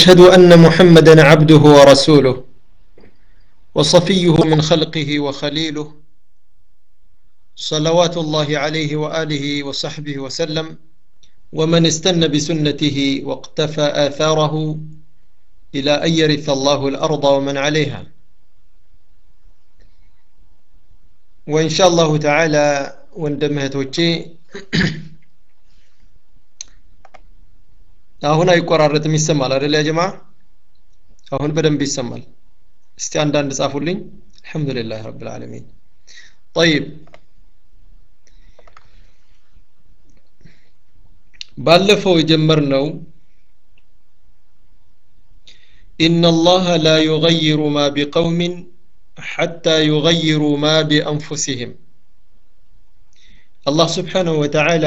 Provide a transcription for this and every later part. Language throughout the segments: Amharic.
أشهد أن محمدا عبده ورسوله وصفيه من خلقه وخليله صلوات الله عليه وآله وصحبه وسلم ومن استنى بسنته واقتفى آثاره إلى أن يرث الله الأرض ومن عليها وإن شاء الله تعالى ወንድምህቶቼ አሁን አይቆራረጥም ይሰማል አይደል ያ ጀማ አሁን በደንብ ይሰማል እስቲ አንዳንድ ጻፉልኝ አልহামዱሊላህ ረብል ዓለሚን طيب ባለፈው የጀመርነው إن الله لا يغير ما بقوم حتى يغيروا ما بأنفسهم አላህ ስብሓንሁ ወተዓላ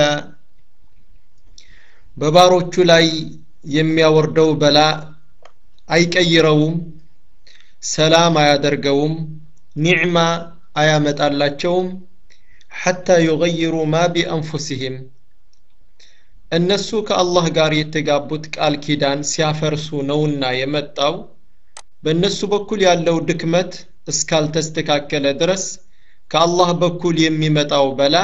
በባሮቹ ላይ የሚያወርደው በላ አይቀይረውም ሰላም አያደርገውም ኒዕማ አያመጣላቸውም ሐታ ዩገይሩ ማ ቢአንፉሲህም እነሱ ከአላህ ጋር የተጋቡት ቃል ኪዳን ሲያፈርሱ ነውና የመጣው በእነሱ በኩል ያለው ድክመት እስካልተስተካከለ ድረስ ከአላህ በኩል የሚመጣው በላ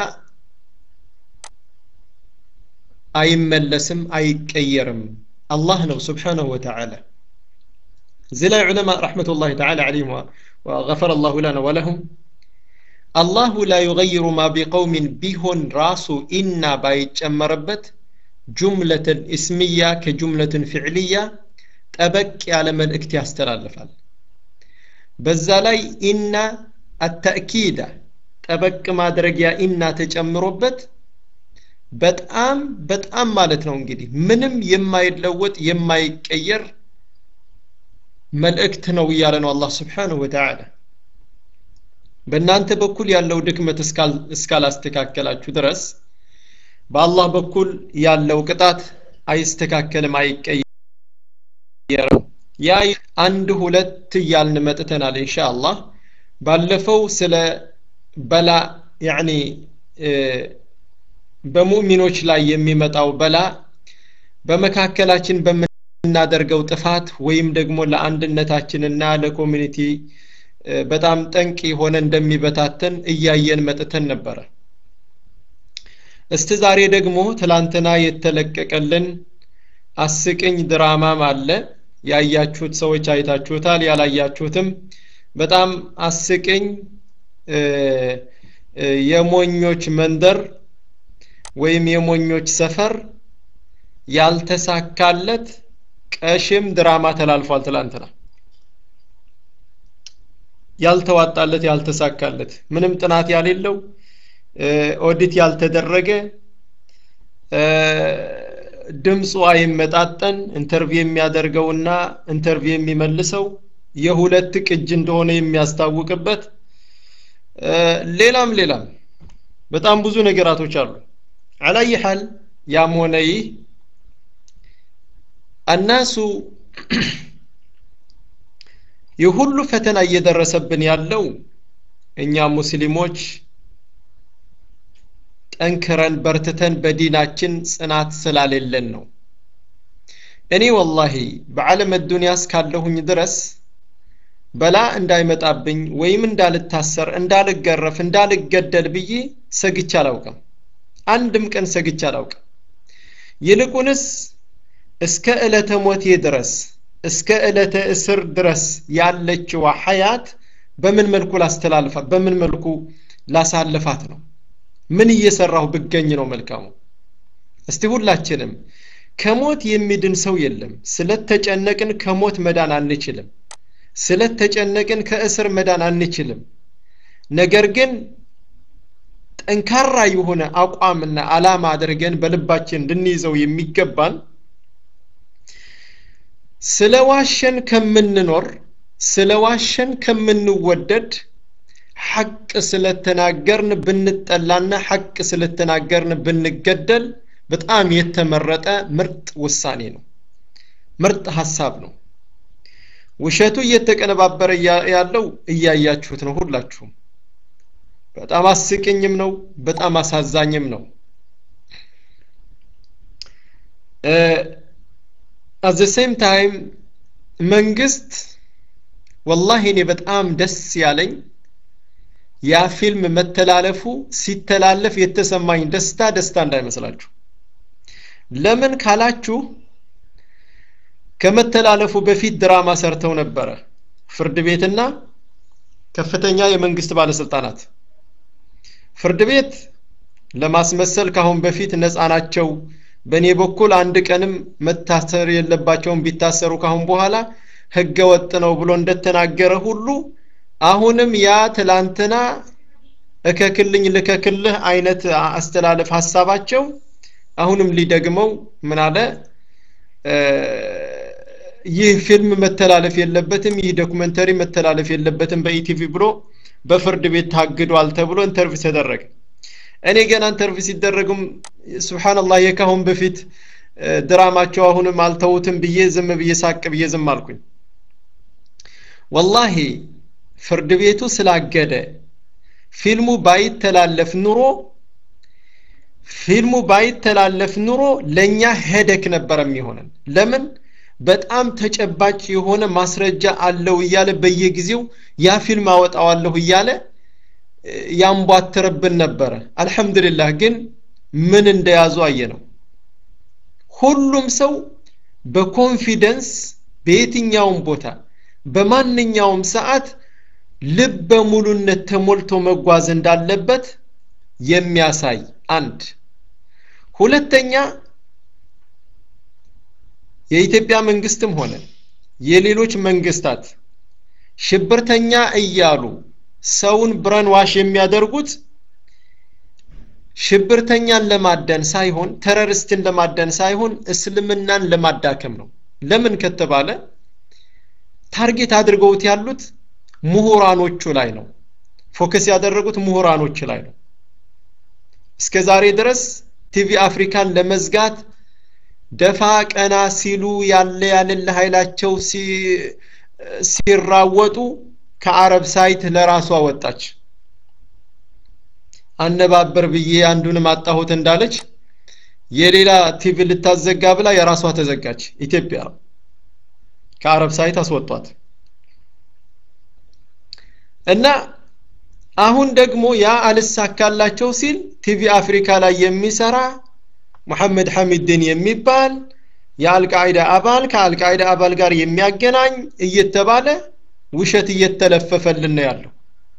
አይመለስም አይቀየርም አላህ ነው ስብሓንሁ ወተዓላ እዚህ ላይ ዑለማ ረሕመቱላህ ተዓላ ዓለይህም ወገፈረ አላሁ ለና ወለሁም አላሁ ላ ዩገይሩ ማ ቢቀውሚን ቢሆን ራሱ ኢና ባይጨመርበት ጁምለትን እስምያ ከጁምለትን ፍዕልያ ጠበቅ ያለ መልእክት ያስተላልፋል በዛ ላይ ኢና አተእኪዳ ጠበቅ ማድረጊያ ኢና ተጨምሮበት በጣም በጣም ማለት ነው እንግዲህ ምንም የማይለወጥ የማይቀየር መልእክት ነው እያለ ነው አላህ ስብሓንሁ ወተዓላ በእናንተ በኩል ያለው ድክመት እስካላስተካከላችሁ ድረስ በአላህ በኩል ያለው ቅጣት አይስተካከልም አይቀየርም ያ አንድ ሁለት እያልን መጥተናል እንሻ አላህ ባለፈው ስለ በላ ያኒ በሙእሚኖች ላይ የሚመጣው በላ በመካከላችን በምናደርገው ጥፋት ወይም ደግሞ ለአንድነታችንና ለኮሚኒቲ በጣም ጠንቅ የሆነ እንደሚበታተን እያየን መጥተን ነበረ እስቲ ዛሬ ደግሞ ትላንትና የተለቀቀልን አስቅኝ ድራማም አለ ያያችሁት ሰዎች አይታችሁታል ያላያችሁትም በጣም አስቅኝ የሞኞች መንደር ወይም የሞኞች ሰፈር ያልተሳካለት ቀሽም ድራማ ተላልፏል ትላንትና ያልተዋጣለት ያልተሳካለት ምንም ጥናት ያሌለው ኦዲት ያልተደረገ ድምፁ አይመጣጠን ኢንተርቪው የሚያደርገውና ኢንተርቪው የሚመልሰው የሁለት ቅጅ እንደሆነ የሚያስታውቅበት ሌላም ሌላም በጣም ብዙ ነገራቶች አሉ አላይ ሐል ያም ሆነ ይህ አናሱ ይህ ሁሉ ፈተና እየደረሰብን ያለው እኛ ሙስሊሞች ጠንክረን በርትተን በዲናችን ጽናት ስላሌለን ነው እኔ ወላሂ በዓለም ዱንያ እስካለሁኝ ድረስ በላ እንዳይመጣብኝ ወይም እንዳልታሰር እንዳልገረፍ እንዳልገደል ብዬ ሰግቼ አላውቅም አንድም ቀን ሰግቼ አላውቅም ይልቁንስ እስከ ዕለተ ሞቴ ድረስ እስከ ዕለተ እስር ድረስ ያለችዋ ሐያት በምን መልኩ ላስተላልፋት በምን መልኩ ላሳልፋት ነው ምን እየሰራሁ ብገኝ ነው መልካሙ እስቲ ሁላችንም ከሞት የሚድን ሰው የለም ስለተጨነቅን ከሞት መዳን አንችልም ስለተጨነቅን ከእስር መዳን አንችልም ነገር ግን ጠንካራ የሆነ አቋምና አላማ አድርገን በልባችን እንድንይዘው የሚገባን ስለ ዋሸን ከምንኖር ስለ ዋሸን ከምንወደድ ሐቅ ስለተናገርን ብንጠላና ሐቅ ስለተናገርን ብንገደል በጣም የተመረጠ ምርጥ ውሳኔ ነው ምርጥ ሀሳብ ነው ውሸቱ እየተቀነባበረ ያለው እያያችሁት ነው ሁላችሁም በጣም አስቅኝም ነው በጣም አሳዛኝም ነው አት ዘ ሴም ታይም መንግስት ወላሂ እኔ በጣም ደስ ያለኝ ያ ፊልም መተላለፉ ሲተላለፍ የተሰማኝ ደስታ ደስታ እንዳይመስላችሁ ለምን ካላችሁ ከመተላለፉ በፊት ድራማ ሰርተው ነበረ ፍርድ ቤትና ከፍተኛ የመንግስት ባለስልጣናት ፍርድ ቤት ለማስመሰል ካሁን በፊት ነፃ ናቸው በእኔ በኩል አንድ ቀንም መታሰር የለባቸውም ቢታሰሩ ካሁን በኋላ ህገ ወጥ ነው ብሎ እንደተናገረ ሁሉ አሁንም ያ ትላንትና እከክልኝ ልከክልህ አይነት አስተላለፍ ሀሳባቸው አሁንም ሊደግመው ምን አለ ይህ ፊልም መተላለፍ የለበትም ይህ ዶክመንተሪ መተላለፍ የለበትም በኢቲቪ ብሎ በፍርድ ቤት ታግዷል ተብሎ ኢንተርቪው ተደረገ እኔ ገና ኢንተርቪው ሲደረግም ስብሓንላህ የካሁን በፊት ድራማቸው አሁንም አልተውትም ብዬ ዝም ብዬ ሳቅ ብዬ ዝም አልኩኝ ወላሂ ፍርድ ቤቱ ስላገደ ፊልሙ ባይተላለፍ ኑሮ ፊልሙ ባይተላለፍ ኑሮ ለእኛ ሄደክ ነበር የሚሆነን ለምን በጣም ተጨባጭ የሆነ ማስረጃ አለው እያለ በየጊዜው ያ ፊልም አወጣዋለሁ እያለ ያንቧትርብን ነበረ አልሐምዱሊላህ ግን ምን እንደያዙ አየ ነው ሁሉም ሰው በኮንፊደንስ በየትኛውም ቦታ በማንኛውም ሰዓት ልበ ሙሉነት ተሞልቶ መጓዝ እንዳለበት የሚያሳይ አንድ ሁለተኛ የኢትዮጵያ መንግስትም ሆነ የሌሎች መንግስታት ሽብርተኛ እያሉ ሰውን ብረን ዋሽ የሚያደርጉት ሽብርተኛን ለማደን ሳይሆን ተረርስትን ለማደን ሳይሆን እስልምናን ለማዳከም ነው ለምን ከተባለ ታርጌት አድርገውት ያሉት ምሁራኖቹ ላይ ነው ፎከስ ያደረጉት ምሁራኖች ላይ ነው እስከ ዛሬ ድረስ ቲቪ አፍሪካን ለመዝጋት ደፋ ቀና ሲሉ ያለ ያለለ ኃይላቸው ሲራወጡ ከአረብ ሳይት ለራሷ ወጣች አነባበር ብዬ አንዱንም አጣሁት እንዳለች የሌላ ቲቪ ልታዘጋ ብላ የራሷ ተዘጋች ኢትዮጵያ ከአረብ ሳይት አስወጧት እና አሁን ደግሞ ያ አልሳካላቸው ሲል ቲቪ አፍሪካ ላይ የሚሰራ ሙሐመድ ሐሚድን የሚባል የአልቃይዳ አባል ከአልቃይዳ አባል ጋር የሚያገናኝ እየተባለ ውሸት እየተለፈፈልን ነው ያለው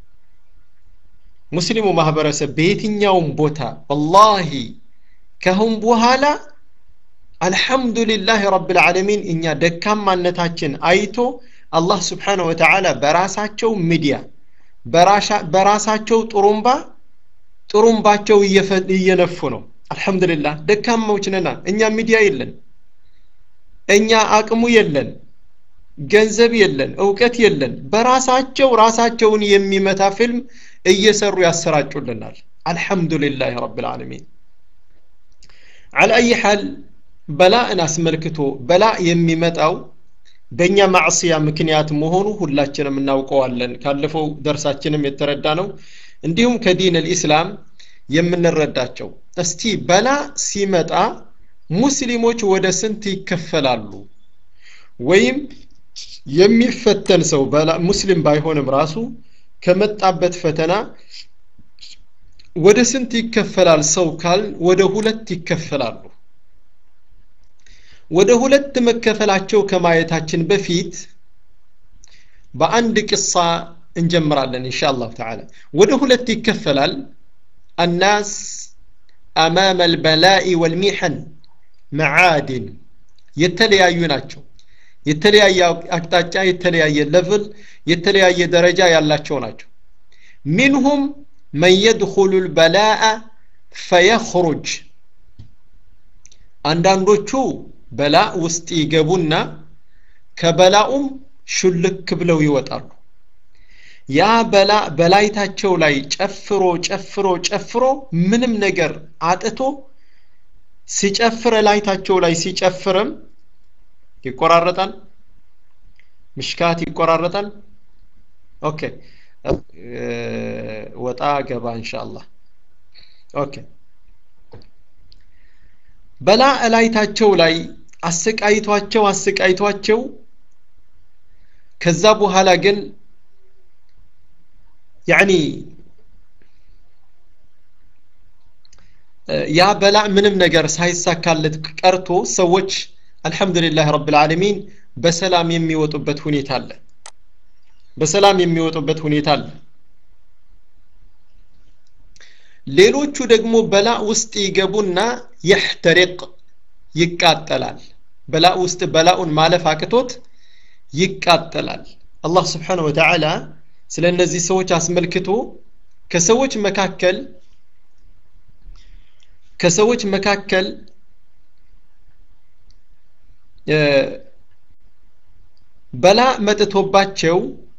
ሙስሊሙ ማህበረሰብ በየትኛውም ቦታ ወላሂ ከሁን በኋላ አልሐምዱሊላህ ረብልዓለሚን እኛ ደካማነታችን አይቶ አላህ ስብሓንሁ ወተዓላ በራሳቸው ሚዲያ በራሳቸው ጥሩምባ ጥሩምባቸው እየነፉ ነው አልሐምዱሊላህ ደካማዎች ነና እኛ ሚዲያ የለን እኛ አቅሙ የለን ገንዘብ የለን እውቀት የለን በራሳቸው ራሳቸውን የሚመታ ፊልም እየሰሩ ያሰራጩልናል አልሐምዱሊላህ ረብልዓለሚን على أي حال በላእን አስመልክቶ በላ የሚመጣው በእኛ ማዕስያ ምክንያት መሆኑ ሁላችንም እናውቀዋለን ካለፈው ደርሳችንም የተረዳ ነው እንዲሁም ከዲን ልኢስላም የምንረዳቸው እስቲ በላ ሲመጣ ሙስሊሞች ወደ ስንት ይከፈላሉ ወይም የሚፈተን ሰው ሙስሊም ባይሆንም ራሱ ከመጣበት ፈተና ወደ ስንት ይከፈላል ሰው ካል ወደ ሁለት ይከፈላሉ ወደ ሁለት መከፈላቸው ከማየታችን በፊት በአንድ ቅሳ እንጀምራለን ኢንሻ አላሁ ተዓላ ወደ ሁለት ይከፈላል الناس أمام البلاء والمحن معادن የተለያዩ ናቸው የተለያየ አቅጣጫ የተለያየ ለቭል የተለያየ ደረጃ ያላቸው ናቸው ሚንሁም መን የድኹሉ ልበላአ ፈየኽሩጅ አንዳንዶቹ በላ ውስጥ ይገቡና ከበላኡም ሹልክ ብለው ይወጣሉ ያ በላ በላይታቸው ላይ ጨፍሮ ጨፍሮ ጨፍሮ ምንም ነገር አጥቶ ሲጨፍር ላይታቸው ላይ ሲጨፍርም ይቆራረጣል ምሽካት ይቆራረጣል ኦኬ ወጣ ገባ ኢንሻአላህ ኦኬ በላ እላይታቸው ላይ አሰቃይቷቸው አሰቃይቷቸው ከዛ በኋላ ግን ያኒ ያ በላ ምንም ነገር ሳይሳካለት ቀርቶ ሰዎች አልሐምዱሊላህ ረብል ዓለሚን በሰላም የሚወጡበት ሁኔታ አለ በሰላም የሚወጡበት ሁኔታ አለ ሌሎቹ ደግሞ በላ ውስጥ ይገቡና የሕተሪቅ ይቃጠላል በላ ውስጥ በላኡን ማለፍ አቅቶት ይቃጠላል አላህ ስብሓን ወተዓላ ስለ እነዚህ ሰዎች አስመልክቶ ከሰዎች መካከል ከሰዎች መካከል በላ መጥቶባቸው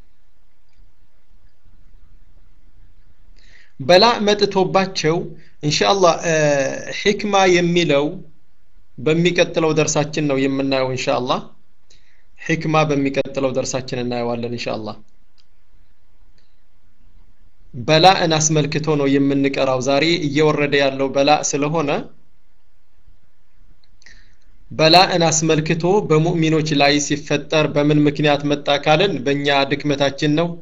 በላ መጥቶባቸው ኢንሻአላህ ሕክማ የሚለው በሚቀጥለው ደርሳችን ነው የምናየው ኢንሻአላህ ሕክማ በሚቀጥለው ደርሳችን እናየዋለን ኢንሻአላህ በላእን አስመልክቶ ነው የምንቀራው ዛሬ እየወረደ ያለው በላ ስለሆነ በላእን አስመልክቶ በሙእሚኖች ላይ ሲፈጠር በምን ምክንያት መጣ ካልን በእኛ ድክመታችን ነው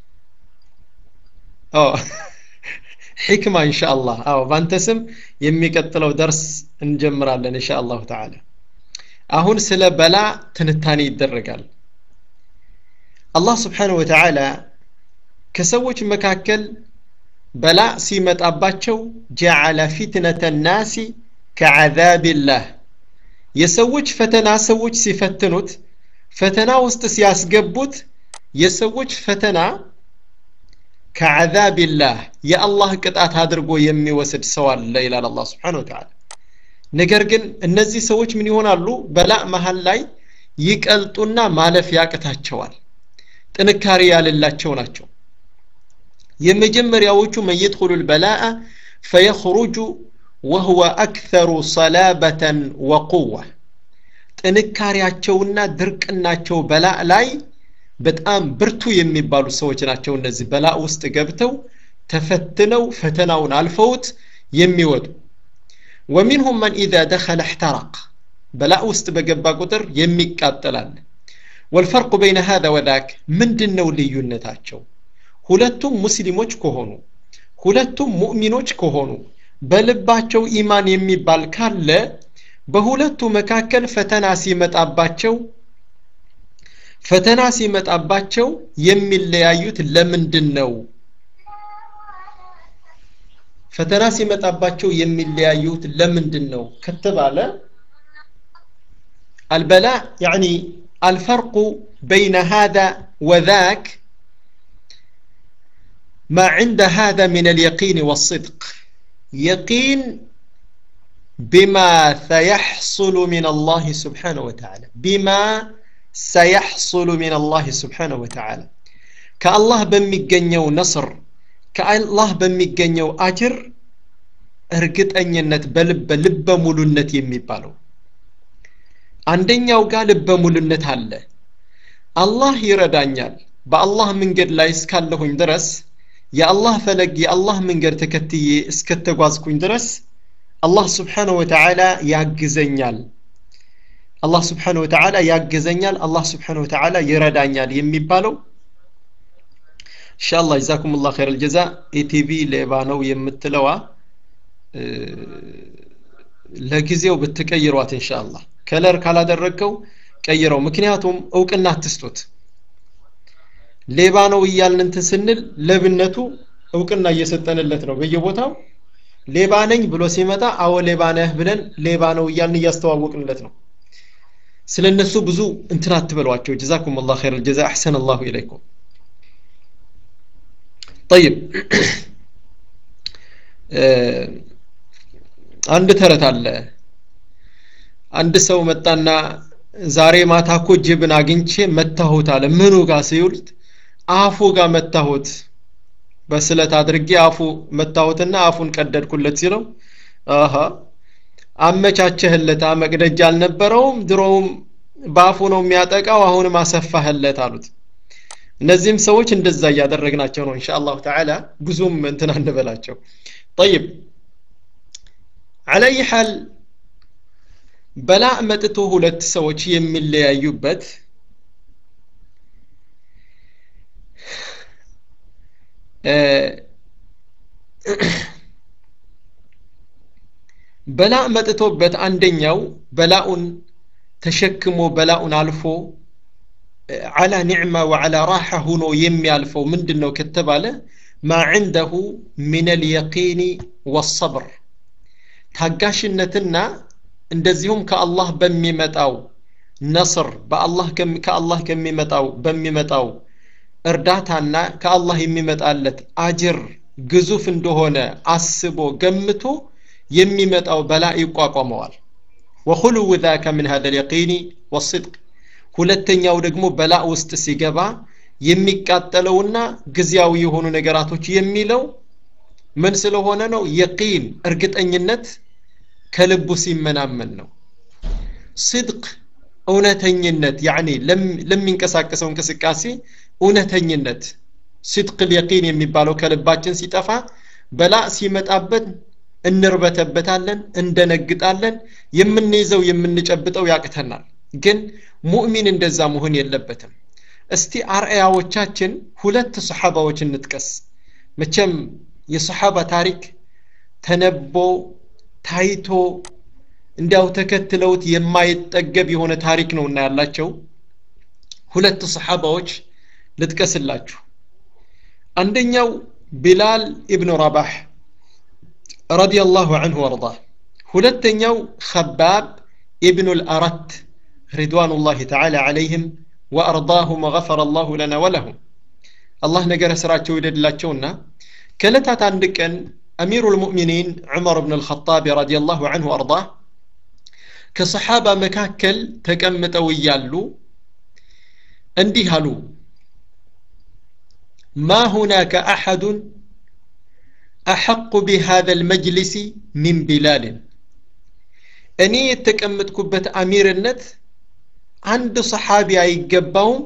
ሕክማ ኢንሻአላህ አዎ ባንተ ስም የሚቀጥለው ደርስ እንጀምራለን ኢንሻአላሁ ተዓላ አሁን ስለ በላ ትንታኔ ይደረጋል አላህ ስብሓንሁ ወተዓላ ከሰዎች መካከል በላ ሲመጣባቸው ጀዓለ ፊትነተ ናሲ ከዓዛቢላህ የሰዎች ፈተና ሰዎች ሲፈትኑት ፈተና ውስጥ ሲያስገቡት የሰዎች ፈተና ከዓዛቢላህ የአላህ ቅጣት አድርጎ የሚወስድ ሰው አለ ይላል አላህ ስብሓን ወተዓላ ነገር ግን እነዚህ ሰዎች ምን ይሆናሉ በላእ መሀል ላይ ይቀልጡና ማለፍ ያቅታቸዋል ጥንካሬ ያለላቸው ናቸው የመጀመሪያዎቹ መን የድኹሉ ልበላአ ፈየኽሩጁ ወህወ አክተሩ ሰላበተን ወቁዋ ጥንካሬያቸውና ድርቅናቸው በላእ ላይ በጣም ብርቱ የሚባሉ ሰዎች ናቸው እነዚህ በላእ ውስጥ ገብተው ተፈትነው ፈተናውን አልፈውት የሚወጡ ወሚንሁም መን ኢዛ ደኸለ እሕተረቅ በላእ ውስጥ በገባ ቁጥር የሚቃጠላል ወልፈርቁ በይነ ሃذا ወዳክ ምንድን ነው ልዩነታቸው ሁለቱም ሙስሊሞች ከሆኑ ሁለቱም ሙእሚኖች ከሆኑ በልባቸው ኢማን የሚባል ካለ በሁለቱ መካከል ፈተና ሲመጣባቸው ፈተና ሲመጣባቸው የሚለያዩት ለምንድን ነው ፈተና ሲመጣባቸው የሚለያዩት ለምንድን ነው ከተባለ አልበላ ያኒ አልፈርቁ በይነ هذا وذاك ما عند هذا من اليقين والصدق يقين بما سيحصل من الله سبحانه وتعالى بما سيحصل من الله سبحانه وتعالى كالله بميجنيو نصر كالله بميجنيو أجر እርግጠኝነት በልበ ልበ ሙሉነት የሚባለው አንደኛው ጋር ልበ ሙሉነት አለ አላህ ይረዳኛል በአላህ መንገድ ላይ እስካለሁኝ ድረስ የአላህ ፈለግ የአላህ መንገድ ተከትዬ እስከተጓዝኩኝ ድረስ አላህ ስብሓንሁ ወተዓላ ያግዘኛል አላህ ስብሓንሁ ወተዓላ ያግዘኛል አላህ ስብሓንሁ ወተዓላ ይረዳኛል የሚባለው ኢንሻአላህ ጀዛኩም ላ ኸይር አልጀዛ ኢቲቪ ሌባ ነው የምትለዋ ለጊዜው ብትቀይሯት ኢንሻአላህ ከለር ካላደረግከው ቀይረው ምክንያቱም እውቅና አትስጡት ሌባ ነው እያልን እንትን ስንል ለብነቱ እውቅና እየሰጠንለት ነው በየቦታው ሌባ ነኝ ብሎ ሲመጣ አዎ ሌባ ነህ ብለን ሌባ ነው እያልን እያስተዋወቅንለት ነው ስለ እነሱ ብዙ እንትን አትበሏቸው ጀዛኩም ላ ኸይር ልጀዛ አሕሰን አላሁ ኢለይኩም ጠይብ አንድ ተረት አለ አንድ ሰው መጣና ዛሬ ማታ እኮ ጅብን አግኝቼ መታሁት አለ ምኑ ጋር ሲውልት አፉ ጋር መታሁት በስለት አድርጌ አፉ መታሁትና አፉን ቀደድኩለት ሲለው አሀ አመቻቸህለት መቅደጃ አልነበረውም ድሮውም በአፉ ነው የሚያጠቃው አሁንም አሰፋህለት አሉት እነዚህም ሰዎች እንደዛ እያደረግናቸው ነው እንሻ አላሁ ተዓላ ብዙም እንትን አንበላቸው ጠይብ አለይ ሐል በላ መጥቶ ሁለት ሰዎች የሚለያዩበት በላ መጥቶበት አንደኛው በላኡን ተሸክሞ በላኡን አልፎ አላ ኒዕማ ወዓላ ራሓ ሁኖ የሚያልፈው ምንድን ነው ከተባለ ማ ዕንደሁ ምን አልየቂኒ ወሰብር ታጋሽነትና እንደዚሁም ከአላህ በሚመጣው ነስር በአላህ ከአላህ ከሚመጣው በሚመጣው እርዳታና ከአላህ የሚመጣለት አጅር ግዙፍ እንደሆነ አስቦ ገምቶ የሚመጣው በላ ይቋቋመዋል ወኹሉው ذاك من هذا اليقين والصدق ሁለተኛው ደግሞ በላ ውስጥ ሲገባ የሚቃጠለውና ጊዜያዊ የሆኑ ነገራቶች የሚለው ምን ስለሆነ ነው የቂን እርግጠኝነት ከልቡ ሲመናመን ነው ስድቅ እውነተኝነት ያኒ ለሚንቀሳቀሰው እንቅስቃሴ እውነተኝነት ስድቅ ልየቂን የሚባለው ከልባችን ሲጠፋ በላ ሲመጣበት እንርበተበታለን እንደነግጣለን የምንይዘው የምንጨብጠው ያቅተናል ግን ሙእሚን እንደዛ መሆን የለበትም እስቲ አርአያዎቻችን ሁለት ሰሓባዎች እንጥቀስ መቼም የሰሓባ ታሪክ ተነቦ ታይቶ እንዲያው ተከትለውት የማይጠገብ የሆነ ታሪክ ነው እና ያላቸው ሁለት ሰሓባዎች ልጥቀስላችሁ አንደኛው ቢላል ኢብኑ ረባህ ረዲየላሁ አንሁ ወርዳህ ሁለተኛው ከባብ ኢብኑ ልአረት ሪድዋኑላህ ተዓላ ዓለይህም ወአርዳሁም ወገፈረ አላሁ ለና ወለሁም አላህ ነገረ ስራቸው ይደድላቸውና ከዕለታት አንድ ቀን አሚሩ ልሙእሚኒን ዑመር ብን ልኸጣብ ረዲየላሁ አንሁ ወአርዳህ ከሰሓባ መካከል ተቀምጠው እያሉ እንዲህ አሉ ማ ሁናከ አሐዱን አሐቁ ቢሃذا المجلس ሚን ቢላልን እኔ የተቀመጥኩበት አሚርነት አንድ ሰሓቢ አይገባውም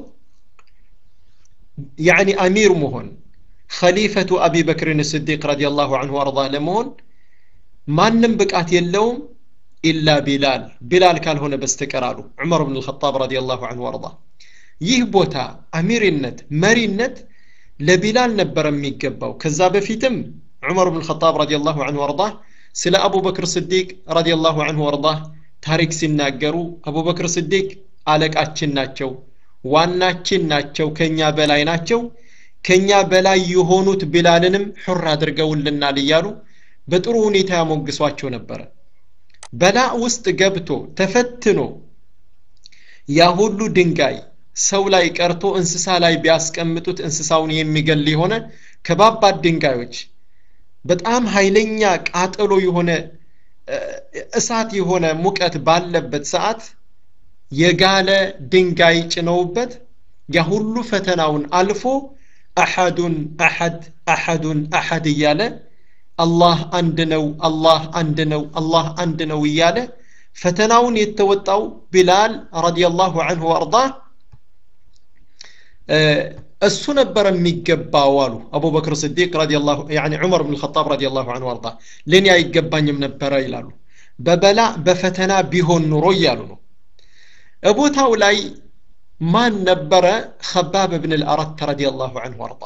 ያኒ አሚር መሆን ኸሊፈቱ አቢ በክርን ስዲቅ ረዲየላሁ አንሁ አርዳ ለመሆን ማንም ብቃት የለውም ኢላ ቢላል ቢላል ካልሆነ በስተቀር አሉ ዑመር ብን ልኸጣብ ረዲየላሁ አንሁ አርዳ ይህ ቦታ አሚርነት መሪነት ለቢላል ነበር የሚገባው ከዛ በፊትም ዑመር ብን ልኸጣብ ረዲየላሁ አንሁ አርዳ ስለ አቡበክር ስዲቅ ረዲየላሁ አንሁ አርዳ ታሪክ ሲናገሩ አቡበክር ስዲቅ አለቃችን ናቸው ዋናችን ናቸው ከኛ በላይ ናቸው ከኛ በላይ የሆኑት ቢላልንም ሑር አድርገውልናል እያሉ በጥሩ ሁኔታ ያሞግሷቸው ነበረ በላ ውስጥ ገብቶ ተፈትኖ ያ ሁሉ ድንጋይ ሰው ላይ ቀርቶ እንስሳ ላይ ቢያስቀምጡት እንስሳውን የሚገል የሆነ ከባባድ ድንጋዮች በጣም ኃይለኛ ቃጠሎ የሆነ እሳት የሆነ ሙቀት ባለበት ሰዓት የጋለ ድንጋይ ጭነውበት ያ ሁሉ ፈተናውን አልፎ አሐዱን አሐድ አሐዱን አሐድ እያለ አላህ አንድ ነው አላህ አንድ ነው አላህ አንድ ነው እያለ ፈተናውን የተወጣው ቢላል ረዲየላሁ አንሁ ወአርዳህ እሱ ነበር የሚገባው አሉ አቡበክር ስዲቅ ረዲየላሁ ያኒ ዑመር ብን ልኸጣብ ረዲየላሁ አንሁ ወአርዳ ለእኔ አይገባኝም ነበረ ይላሉ በበላ በፈተና ቢሆን ኑሮ እያሉ ነው ቦታው ላይ ማን ነበረ ከባብ ብን ልአረት ረዲየላሁ አንሁ ወአርዳ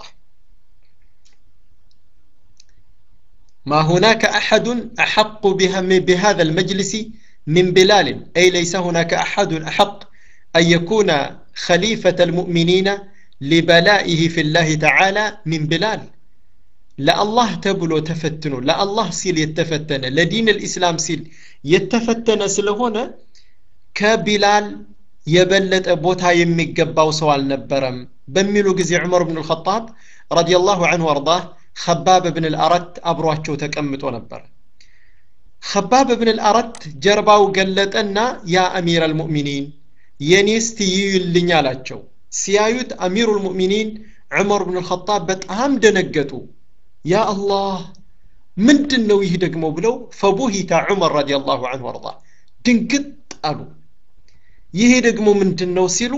ما هناك أحد أحق بها بهذا المجلس من بلال أي ليس هناك أحد أحق أن يكون خليفة المؤمنين لبلائه في الله تعالى من بلال لا الله تبلو تفتنو لا الله سيل يتفتن لدين الإسلام سيل يتفتن سلهنا كبلال يبلت أبوتها يميقباو سوال نبرم بميلو قزي عمر بن الخطاب رضي الله عنه وارضاه خباب بن الأرت أبرواتشو تكمتو نبر خباب بن الأرت جرباو قلتنا يا أمير المؤمنين የኔስቲ ይዩልኝ አላቸው ሲያዩት አሚሩ ልሙእሚኒን ዑመር ብን ልኸጣብ በጣም ደነገጡ ያ አላህ ምንድን ነው ይህ ደግሞ ብለው ፈቡሂታ ዑመር ረዲየላሁ አንሁ አርዳ ድንግጥ አሉ ይሄ ደግሞ ምንድን ነው ሲሉ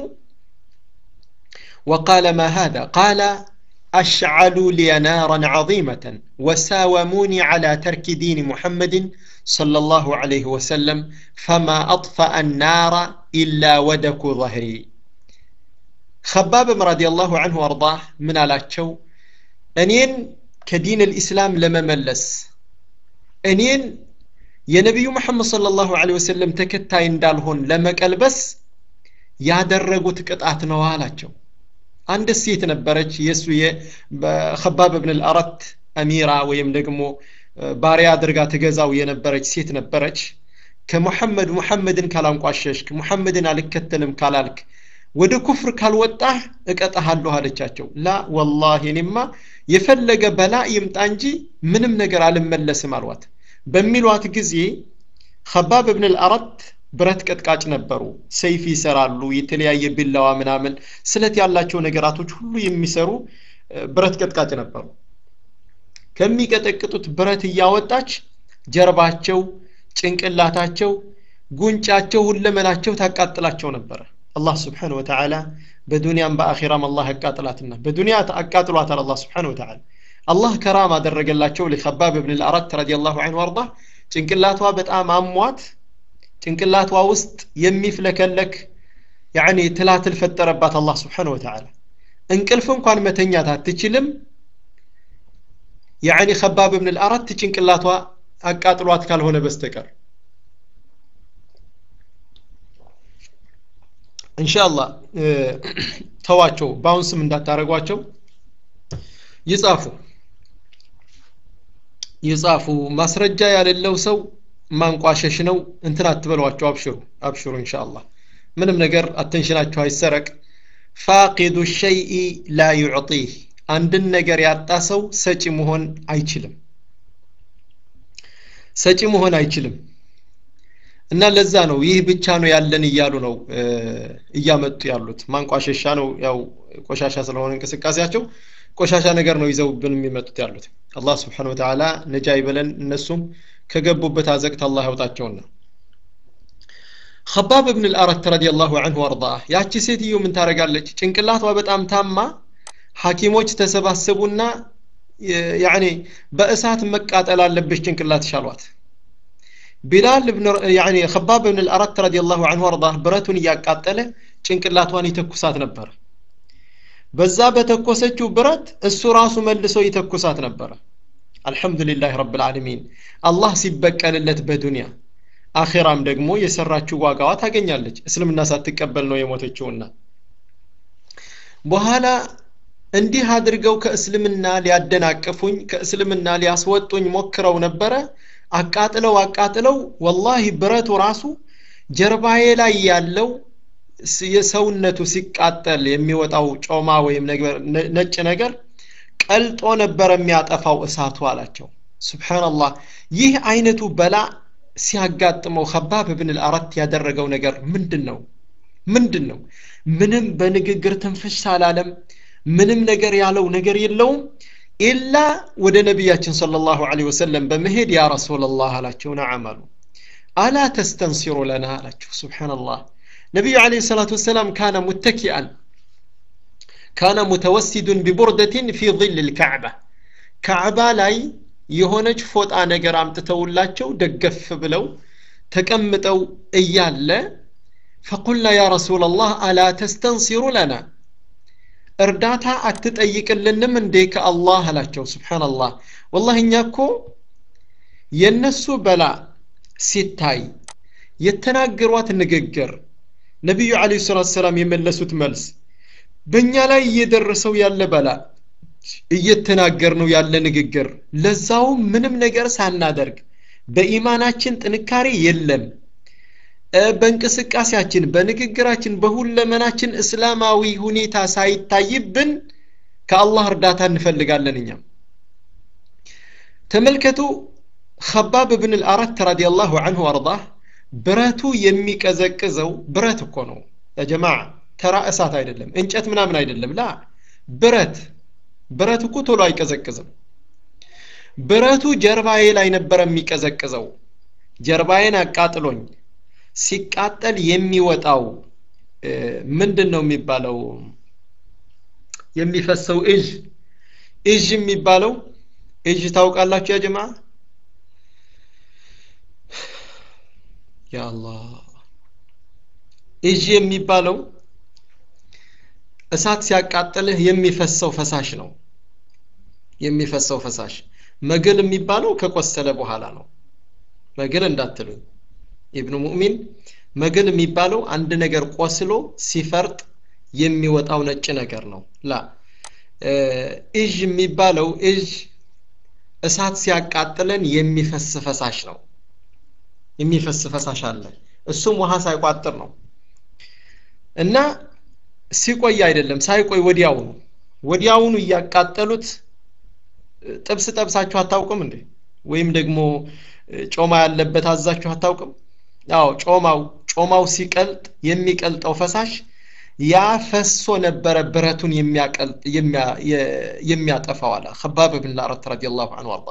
وقال ما هذا قال أشعلوا لي نارا عظيمة وساوموني على ترك دين محمد صلى الله عليه وسلم فما أطفأ النار إلا ودك ظهري ከባብም ረዲየላሁ አንሁ አርዳህ ምን አላቸው እኔን ከዲን ልኢስላም ለመመለስ እኔን የነቢዩ መሐመድ ሰለላሁ ዐለይሂ ወሰለም ተከታይ እንዳልሆን ለመቀልበስ ያደረጉት ቅጣት ነው አላቸው አንድ ሴት ነበረች የእሱ ከባብ ብን ልአረት አሚራ ወይም ደግሞ ባሪያ አድርጋ ትገዛው የነበረች ሴት ነበረች ከሙሐመድ ሙሐመድን ካላንቋሸሽክ ሙሐመድን አልከተልም ካላልክ ወደ ኩፍር ካልወጣህ እቀጣሃለሁ አለቻቸው ላ ወላሂ እኔማ የፈለገ በላ ይምጣ እንጂ ምንም ነገር አልመለስም አልዋት በሚሏት ጊዜ ከባብ ብን ልአረት ብረት ቀጥቃጭ ነበሩ ሰይፍ ይሰራሉ የተለያየ ቢላዋ ምናምን ስለት ያላቸው ነገራቶች ሁሉ የሚሰሩ ብረት ቀጥቃጭ ነበሩ ከሚቀጠቅጡት ብረት እያወጣች ጀርባቸው ጭንቅላታቸው ጉንጫቸው ሁለመናቸው ታቃጥላቸው ነበረ አላህ ስብሓን ወተዓላ በዱንያም በአኺራም አላህ ያቃጥላትና በዱንያ አቃጥሏታል አላህ ስብሓን ወተዓላ አላህ ከራም አደረገላቸው ለከባብ ብን ልአራት ረዲየላሁ ዐንሁ አርዳ ጭንቅላቷ በጣም አሟት ጭንቅላቷ ውስጥ የሚፍለከለክ ያኒ ትላትል ፈጠረባት አላህ ስብሓን ወተዓላ እንቅልፍ እንኳን መተኛት አትችልም ያኒ ከባብ ብን ልአራት ጭንቅላቷ አቃጥሏት ካልሆነ በስተቀር ኢንሻአላህ ተዋቸው በአሁን ስም እንዳታረጓቸው ይጻፉ ይጻፉ ማስረጃ ያሌለው ሰው ማንቋሸሽ ነው እንትን አትበሏቸው አብሽሩ አብሽሩ ኢንሻአላህ ምንም ነገር አቴንሽናቸው አይሰረቅ ፋቂዱ ሸይኢ ላ ዩዕጢህ አንድን ነገር ያጣ ሰው ሰጪ መሆን አይችልም ሰጪ መሆን አይችልም እና ለዛ ነው ይህ ብቻ ነው ያለን እያሉ ነው እያመጡ ያሉት ማንቋሸሻ ነው ያው ቆሻሻ ስለሆነ እንቅስቃሴያቸው ቆሻሻ ነገር ነው ይዘውብን የሚመጡት ያሉት አላህ ስብሓን ወተዓላ ነጃ ይበለን እነሱም ከገቡበት አዘቅት አላህ ያውጣቸውና ከባብ ብን ልአረት ረዲየላሁ አንሁ አርዳህ ያቺ ሴትዮ ምን ታደረጋለች ጭንቅላቷ በጣም ታማ ሐኪሞች ተሰባሰቡና ያኒ በእሳት መቃጠል አለብሽ ጭንቅላት ሻሏት ቢላል ብን ያኒ ከባብ ብን ልአረት ረዲየላሁ አንሁ አርዳህ ብረቱን እያቃጠለ ጭንቅላቷን ይተኩሳት ነበር በዛ በተኮሰችው ብረት እሱ ራሱ መልሶ ይተኩሳት ነበረ አልሐምዱሊላህ ረብ ልዓለሚን አላህ ሲበቀልለት በዱንያ አኼራም ደግሞ የሰራችው ዋጋዋ ታገኛለች እስልምና ሳትቀበል ነው የሞተችውና በኋላ እንዲህ አድርገው ከእስልምና ሊያደናቅፉኝ ከእስልምና ሊያስወጡኝ ሞክረው ነበረ አቃጥለው አቃጥለው ወላሂ ብረቱ ራሱ ጀርባዬ ላይ ያለው የሰውነቱ ሲቃጠል የሚወጣው ጮማ ወይም ነጭ ነገር ቀልጦ ነበር የሚያጠፋው እሳቱ አላቸው ስብሓንላህ ይህ አይነቱ በላ ሲያጋጥመው ከባብ ብን ልአረት ያደረገው ነገር ምንድን ነው ምንድን ነው ምንም በንግግር ትንፍሽ አላለም ምንም ነገር ያለው ነገር የለውም ኢላ ወደ ነቢያችን صلى الله عليه وسلم በመሄድ ያ ረሱላላህ አላቸው ነዓም አሉ አላ ተስተንሲሩ ለና አላቸው ስብሓንላህ ነቢዩ عليه الصلاة والسلام كان متكئا كان متوسد ببردة في ظل الكعبة كعبة لاي የሆነች ፎጣ ነገር አምጥተውላቸው ደገፍ ብለው ተቀምጠው እያለ ፈቁልና ያ ረሱላላህ አላ ተስተንሲሩ ለና እርዳታ አትጠይቅልንም እንዴ ከአላህ አላቸው ስብሓንላህ ወላህ እኛ እኮ የእነሱ በላ ሲታይ የተናገሯት ንግግር ነቢዩ አለ ሰላት ሰላም የመለሱት መልስ በእኛ ላይ እየደረሰው ያለ በላ እየተናገር ነው ያለ ንግግር ለዛውም ምንም ነገር ሳናደርግ በኢማናችን ጥንካሬ የለም በእንቅስቃሴያችን በንግግራችን በሁለመናችን እስላማዊ ሁኔታ ሳይታይብን ከአላህ እርዳታ እንፈልጋለን እኛም ተመልከቱ ከባብ ብን ልአረት ረዲየላሁ አንሁ አርዳህ ብረቱ የሚቀዘቅዘው ብረት እኮ ነው ያጀማ ተራ እሳት አይደለም እንጨት ምናምን አይደለም ላ ብረት ብረት እኮ ቶሎ አይቀዘቅዝም ብረቱ ጀርባዬ ላይ ነበረ የሚቀዘቅዘው ጀርባዬን አቃጥሎኝ ሲቃጠል የሚወጣው ምንድን ነው የሚባለው የሚፈሰው እዥ እዥ የሚባለው እዥ ታውቃላችሁ ያ ጀማ ያ አላህ እዥ የሚባለው እሳት ሲያቃጥልህ የሚፈሰው ፈሳሽ ነው የሚፈሰው ፈሳሽ መግል የሚባለው ከቆሰለ በኋላ ነው መግል እንዳትሉኝ ኢብኑ ሙእሚን መግል የሚባለው አንድ ነገር ቆስሎ ሲፈርጥ የሚወጣው ነጭ ነገር ነው ላ እዥ የሚባለው እዥ እሳት ሲያቃጥለን የሚፈስ ፈሳሽ ነው የሚፈስ ፈሳሽ አለ እሱም ውሃ ሳይቋጥር ነው እና ሲቆይ አይደለም ሳይቆይ ወዲያውኑ ወዲያውኑ እያቃጠሉት ጥብስ ጠብሳችሁ አታውቅም እንዴ ወይም ደግሞ ጮማ ያለበት አዛችሁ አታውቅም አዎ ጮማው ጮማው ሲቀልጥ የሚቀልጠው ፈሳሽ ያ ፈሶ ነበረ ብረቱን የሚያጠፋው አለ ከባብ ብን ላረት ረዲየላሁ ዐንሁ አርዳ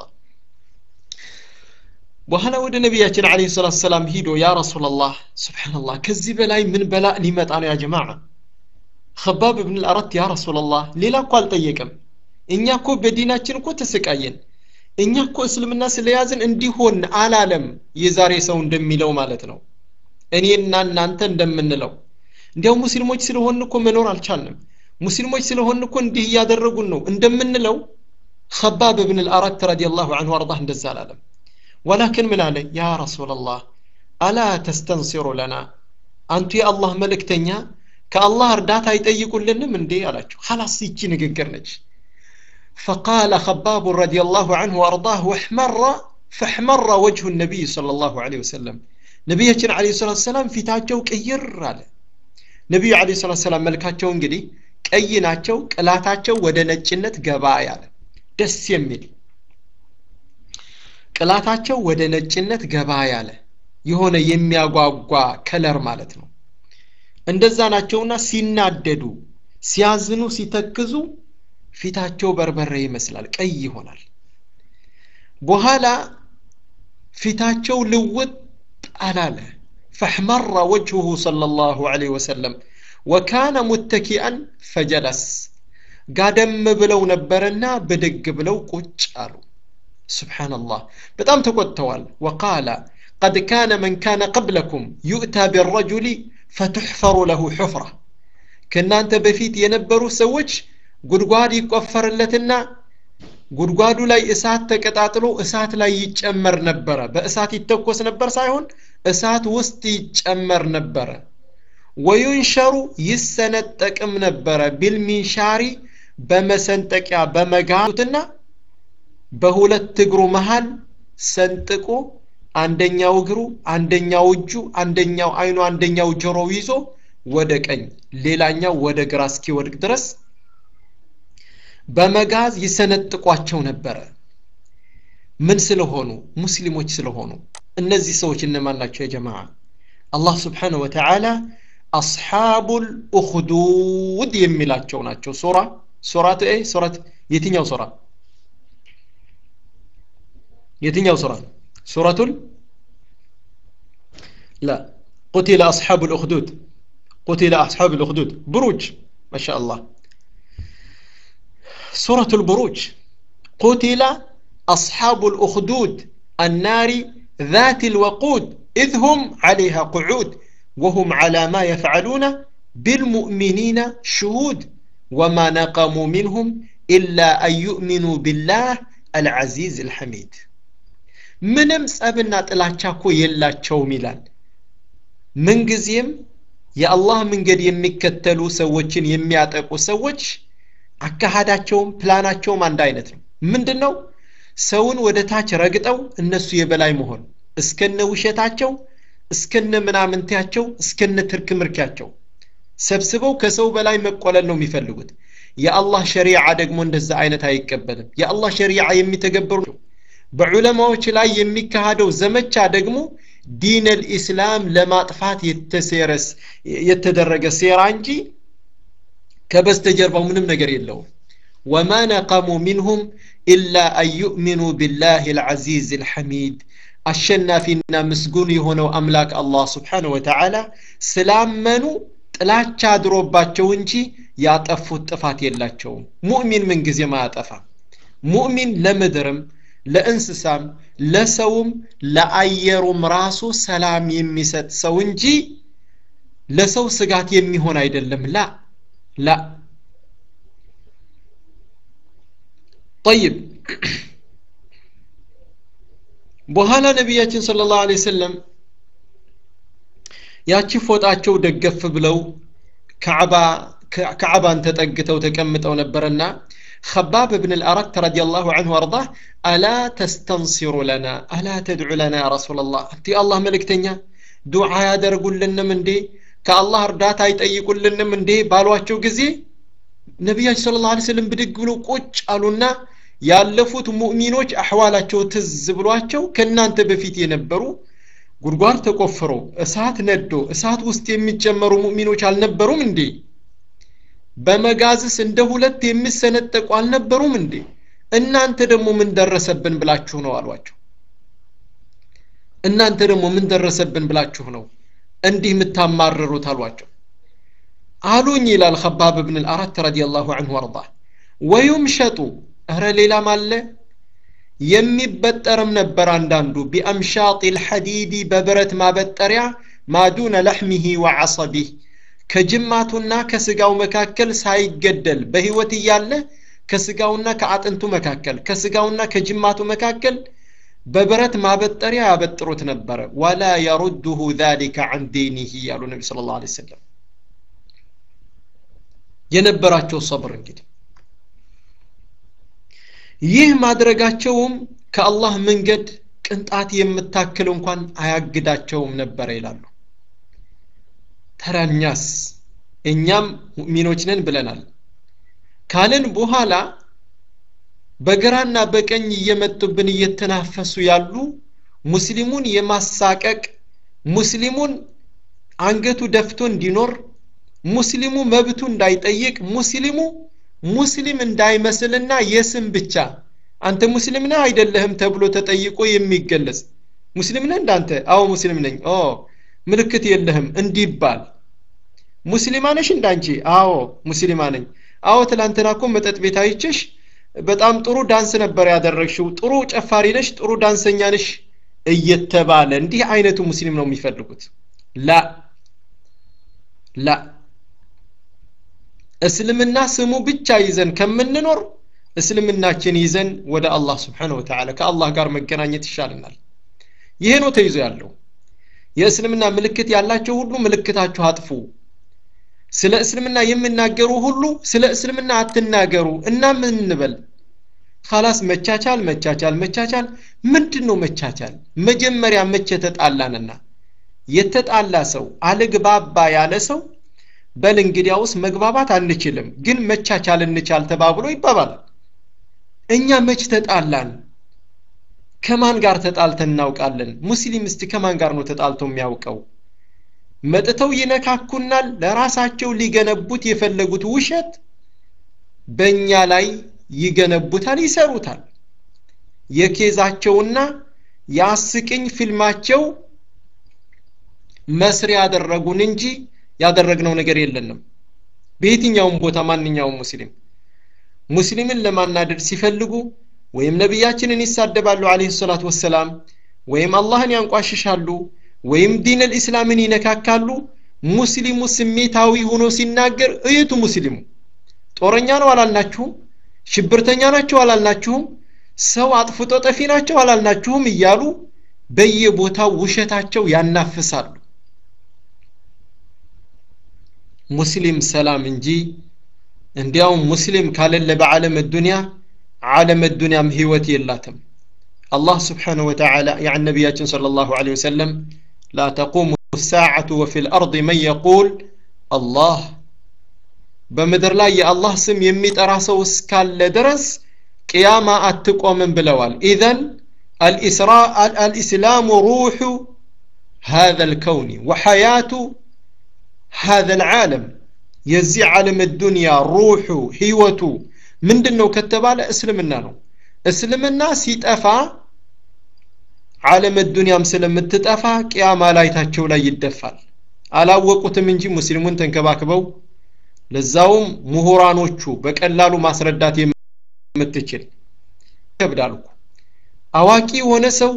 በኋላ ወደ ነቢያችን አለይሂ ሰላቱ ሰላም ሂዶ ያ ረሱላላህ ሱብሓነላህ ከዚህ በላይ ምን በላ ሊመጣ ነው ያ ጀማዓ ከባብ ብን ላረት ያ ረሱላላህ ሌላ እኮ አልጠየቅም እኛ እኮ በዲናችን እኮ ተሰቃየን እኛ እኮ እስልምና ስለያዝን እንዲሆን አላለም የዛሬ ሰው እንደሚለው ማለት ነው እኔና እናንተ እንደምንለው እንዲያው ሙስሊሞች ስለሆን እኮ መኖር አልቻልንም ሙስሊሞች ስለሆን እኮ እንዲህ እያደረጉን ነው እንደምንለው ከባብ ብን ልአረት ረዲየላሁ አንሁ አርዳህ እንደዛ አላለም ወላኪን ምን አለ ያ ረሱላላህ አላ ተስተንሲሩ ለና አንቱ የአላህ መልእክተኛ ከአላህ እርዳታ አይጠይቁልንም እንዴ አላቸው ሀላስ ይቺ ንግግር ነች فقال خباب رضي الله عنه وأرضاه واحمر فاحمر وجه النبي صلى الله عليه وسلم نبينا عليه الصلاة والسلام في تاجو كير على ነቢዩ አለ ሰላት ሰላም መልካቸው እንግዲህ ቀይ ናቸው ቅላታቸው ወደ ነጭነት ገባ ያለ ደስ የሚል ቅላታቸው ወደ ነጭነት ገባ ያለ የሆነ የሚያጓጓ ከለር ማለት ነው እንደዛ ናቸውና ሲናደዱ ሲያዝኑ ሲተክዙ ፊታቸው በርበሬ ይመስላል ቀይ ይሆናል በኋላ ፊታቸው ልውጥ አላለ فاحمر وجهه صلى الله عليه وسلم وكان متكئا فجلس قادم بلو نبرنا بدق بلو قج قالوا سبحان الله بتام تقوتوال وقال قد كان من كان قبلكم يؤتى بالرجل فتحفر له حفرة كنا أنت بفيت ينبروا سوج قدقاد يكفر لتنا ጉድጓዱ ላይ እሳት ተቀጣጥሎ እሳት ላይ ይጨመር ነበረ በእሳት ይተኮስ ነበር ሳይሆን እሳት ውስጥ ይጨመር ነበረ ወዩንሸሩ ይሰነጠቅም ነበረ ቢልሚንሻሪ በመሰንጠቂያ በመጋቱትና በሁለት እግሩ መሃል ሰንጥቆ አንደኛው እግሩ አንደኛው እጁ አንደኛው አይኑ አንደኛው ጆሮው ይዞ ወደ ቀኝ ሌላኛው ወደ ግራ እስኪወድቅ ድረስ በመጋዝ ይሰነጥቋቸው ነበረ ምን ስለሆኑ ሙስሊሞች ስለሆኑ እነዚህ ሰዎች እነማን ናቸው የጀማ አላህ ስብሓንሁ ወተዓላ አስሓቡ ልኡክዱድ የሚላቸው ናቸው ሱራ ሱራት ኤ ሱራት የትኛው ሱራ የትኛው ሱራ ሱረቱል لا قتل أصحاب الأخدود قتل أصحاب الأخدود بروج ما شاء الله سورة البروج قتل أصحاب الأخدود النار ذات الوقود إذ هم عليها قعود وهم على ما يفعلون بالمؤمنين شهود وما نقموا منهم إلا أن يؤمنوا بالله العزيز الحميد ምንም ጸብና ጥላቻ እኮ የላቸውም ይላል ምንጊዜም የአላህ መንገድ የሚከተሉ ሰዎችን የሚያጠቁ ሰዎች አካሃዳቸውም ፕላናቸውም አንድ አይነት ነው ምንድን ነው ሰውን ወደ ታች ረግጠው እነሱ የበላይ መሆን እስከነ ውሸታቸው እስከነ ምናምንቲያቸው እስከነ ትርክ ምርኪያቸው ሰብስበው ከሰው በላይ መቆለል ነው የሚፈልጉት የአላህ ሸሪዓ ደግሞ እንደዛ አይነት አይቀበልም የአላህ ሸሪዓ የሚተገበሩ በዑለማዎች ላይ የሚካሄደው ዘመቻ ደግሞ ዲን ልኢስላም ለማጥፋት የተሴረስ የተደረገ ሴራ እንጂ ከበስተጀርባው ምንም ነገር የለውም ወማ ነቀሙ ሚንሁም ኢላ አን ዩእሚኑ ቢላህ ልዓዚዝ ልሐሚድ አሸናፊና ምስጉን የሆነው አምላክ አላህ ስብሓን ወተዓላ ስላመኑ ጥላቻ አድሮባቸው እንጂ ያጠፉት ጥፋት የላቸውም ሙእሚን ምንጊዜም አያጠፋም ሙእሚን ለምድርም ለእንስሳም ለሰውም ለአየሩም ራሱ ሰላም የሚሰጥ ሰው እንጂ ለሰው ስጋት የሚሆን አይደለም ላ ላ ጠይብ በኋላ ነቢያችን ስለ ላሁ ለ ሰለም ያቺ ፎጣቸው ደገፍ ብለው ከዓባን ተጠግተው ተቀምጠው ነበርና خباب بن الأرت رضي الله عنه وارضاه ألا تستنصر لنا ألا تدعو لنا يا رسول الله أنت الله ملك تنيا دعاء يدرقوا لنا من دي كالله ردات يطيقوا لنا من دي بالواتشو قزي ነቢያችን ስለ ላ ስለም ብድግ ብሎ ቁጭ አሉና ያለፉት ሙእሚኖች አሕዋላቸው ትዝ ብሏቸው ከእናንተ በፊት የነበሩ ጉድጓድ ተቆፍሮ እሳት ነዶ እሳት ውስጥ የሚጨመሩ ሙእሚኖች አልነበሩም እንዴ በመጋዝስ እንደ ሁለት የሚሰነጠቁ አልነበሩም እንዴ እናንተ ደግሞ ምን ደረሰብን ብላችሁ ነው አሏቸው እናንተ ደግሞ ምን ደረሰብን ብላችሁ ነው እንዲህ የምታማርሩት አሏቸው አሉኝ ይላል ከባብ ብን ልአራት ረዲየላሁ አንሁ ወርዳ ወዩምሸጡ እረ ሌላም አለ የሚበጠርም ነበር አንዳንዱ ቢአምሻጢ ልሐዲዲ በብረት ማበጠሪያ ማዱነ ለሕሚሂ ወዐሰቢህ ከጅማቱና ከስጋው መካከል ሳይገደል በህይወት እያለ ከስጋውና ከአጥንቱ መካከል ከስጋውና ከጅማቱ መካከል በብረት ማበጠሪያ ያበጥሩት ነበረ ወላ የሩድሁ ذلك عن دينه ያሉ ነቢ ስለ ላሁ ሰለም የነበራቸው ሰብር እንግዲህ ይህ ማድረጋቸውም ከአላህ መንገድ ቅንጣት የምታክል እንኳን አያግዳቸውም ነበረ ይላሉ ተራኛስ እኛም ሙእሚኖች ነን ብለናል ካልን በኋላ በግራና በቀኝ እየመጡብን እየተናፈሱ ያሉ ሙስሊሙን የማሳቀቅ ሙስሊሙን አንገቱ ደፍቶ እንዲኖር ሙስሊሙ መብቱ እንዳይጠይቅ ሙስሊሙ ሙስሊም እንዳይመስልና የስም ብቻ አንተ ሙስሊም ነህ አይደለህም ተብሎ ተጠይቆ የሚገለጽ ሙስሊም ነህ እንዳንተ አዎ ሙስሊም ነኝ ኦ ምልክት የለህም እንዲባል ሙስሊማ ነሽ እንዳንቺ አዎ ሙስሊማ ነኝ አዎ ትላንትና እኮ መጠጥ ቤት አይችሽ በጣም ጥሩ ዳንስ ነበር ያደረግሽው ጥሩ ጨፋሪ ነሽ ጥሩ ዳንሰኛ ነሽ እየተባለ እንዲህ አይነቱ ሙስሊም ነው የሚፈልጉት ላ ላ እስልምና ስሙ ብቻ ይዘን ከምንኖር እስልምናችን ይዘን ወደ አላህ ስብሓን ወተዓላ ከአላህ ጋር መገናኘት ይሻልናል ይሄ ነው ተይዞ ያለው የእስልምና ምልክት ያላቸው ሁሉ ምልክታችሁ አጥፉ ስለ እስልምና የሚናገሩ ሁሉ ስለ እስልምና አትናገሩ እና ምን እንበል ካላስ መቻቻል መቻቻል መቻቻል ምንድን ነው መቻቻል መጀመሪያ መቼ ተጣላንና የተጣላ ሰው አልግባባ ያለ ሰው በል እንግዲያውስ መግባባት አንችልም ግን መቻቻል እንቻል ተባብሎ ይባባላል እኛ መች ተጣላን ከማን ጋር ተጣልተን እናውቃለን ሙስሊም እስቲ ከማን ጋር ነው ተጣልቶ የሚያውቀው መጥተው ይነካኩናል ለራሳቸው ሊገነቡት የፈለጉት ውሸት በእኛ ላይ ይገነቡታል ይሰሩታል የኬዛቸውና የአስቅኝ ፊልማቸው መስሪያ ያደረጉን እንጂ ያደረግነው ነገር የለንም በየትኛውም ቦታ ማንኛውም ሙስሊም ሙስሊምን ለማናደድ ሲፈልጉ ወይም ነቢያችንን ይሳደባሉ አለህ ሰላት ወሰላም ወይም አላህን ያንቋሽሻሉ ወይም ዲን ልእስላምን ይነካካሉ ሙስሊሙ ስሜታዊ ሆኖ ሲናገር እዩቱ ሙስሊሙ ጦረኛ ነው አላልናችሁም ሽብርተኛ ናቸው አላልናችሁም ሰው አጥፍቶ ጠፊ ናቸው አላልናችሁም እያሉ በየቦታው ውሸታቸው ያናፍሳሉ ሙስሊም ሰላም እንጂ እንዲያውም ሙስሊም ካለለ በዓለም ዱንያ ዓለም ዱንያም ህይወት የላትም الله سبحانه وتعالى يعني النبي صلى الله عليه وسلم لا تقوم الساعة وفي الأرض من يقول الله بمدر لا يا الله سم يميت أراسو اسكال درس قيامة أتقوم من بلوال إذن الإسراء الإسلام روح هذا الكون وحياة هذا العالم يزي عالم الدنيا روح هيوته من دنو كتبال اسلمنا نو اسلمنا سيتأفا ዓለም ዱንያም ስለምትጠፋ ቅያማ ላይታቸው ላይ ይደፋል አላወቁትም እንጂ ሙስሊሙን ተንከባክበው ለዛውም ምሁራኖቹ በቀላሉ ማስረዳት የምትችል ይከብዳል እኮ አዋቂ የሆነ ሰው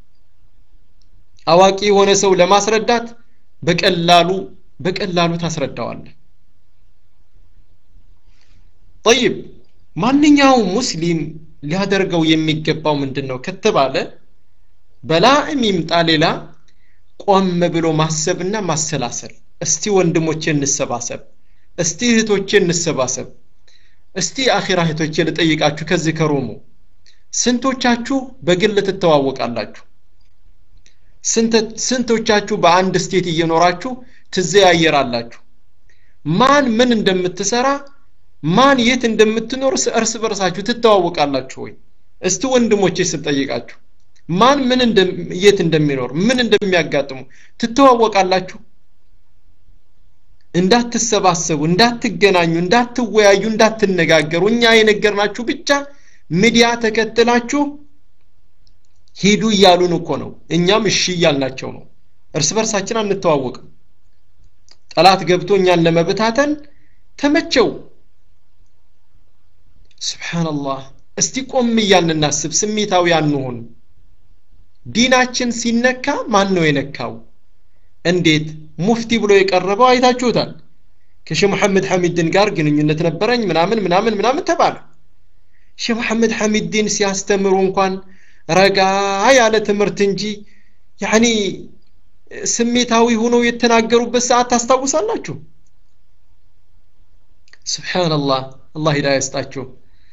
አዋቂ የሆነ ሰው ለማስረዳት በቀላሉ በቀላሉ ታስረዳዋለ ጠይብ ማንኛውም ሙስሊም ሊያደርገው የሚገባው ምንድን ነው ከተባለ በላእም ይምጣ ሌላ ቆም ብሎ ማሰብና ማሰላሰል እስቲ ወንድሞቼ እንሰባሰብ እስቲ እህቶቼ እንሰባሰብ እስቲ አኺራ እህቶቼ ልጠይቃችሁ ከዚህ ከሮሙ ስንቶቻችሁ በግል ትተዋወቃላችሁ ስንቶቻችሁ በአንድ ስቴት እየኖራችሁ ትዘያየራላችሁ ማን ምን እንደምትሰራ ማን የት እንደምትኖር እርስ በርሳችሁ ትተዋወቃላችሁ ወይ እስቲ ወንድሞቼ ስጠይቃችሁ ማን ምን የት እንደሚኖር ምን እንደሚያጋጥሙ ትተዋወቃላችሁ እንዳትሰባሰቡ እንዳትገናኙ እንዳትወያዩ እንዳትነጋገሩ እኛ የነገርናችሁ ብቻ ሚዲያ ተከትላችሁ ሂዱ እያሉን እኮ ነው እኛም እሺ እያልናቸው ነው እርስ በርሳችን አንተዋወቅም ጠላት ገብቶ እኛን ለመበታተን ተመቸው ስብሓንላህ እስቲ ቆም እያልን እናስብ ስሜታዊ አንሆን ዲናችን ሲነካ ማን ነው የነካው እንዴት ሙፍቲ ብሎ የቀረበው አይታችሁታል ከሼህ መሐመድ ሐሚድን ጋር ግንኙነት ነበረኝ ምናምን ምናምን ምናምን ተባለ ሼህ መሐመድ ሐሚድን ሲያስተምሩ እንኳን ረጋ ያለ ትምህርት እንጂ ያኒ ስሜታዊ ሆነው የተናገሩበት ሰዓት ታስታውሳላችሁ ስብሓንላህ አላህ ሂዳያ ይስጣችሁ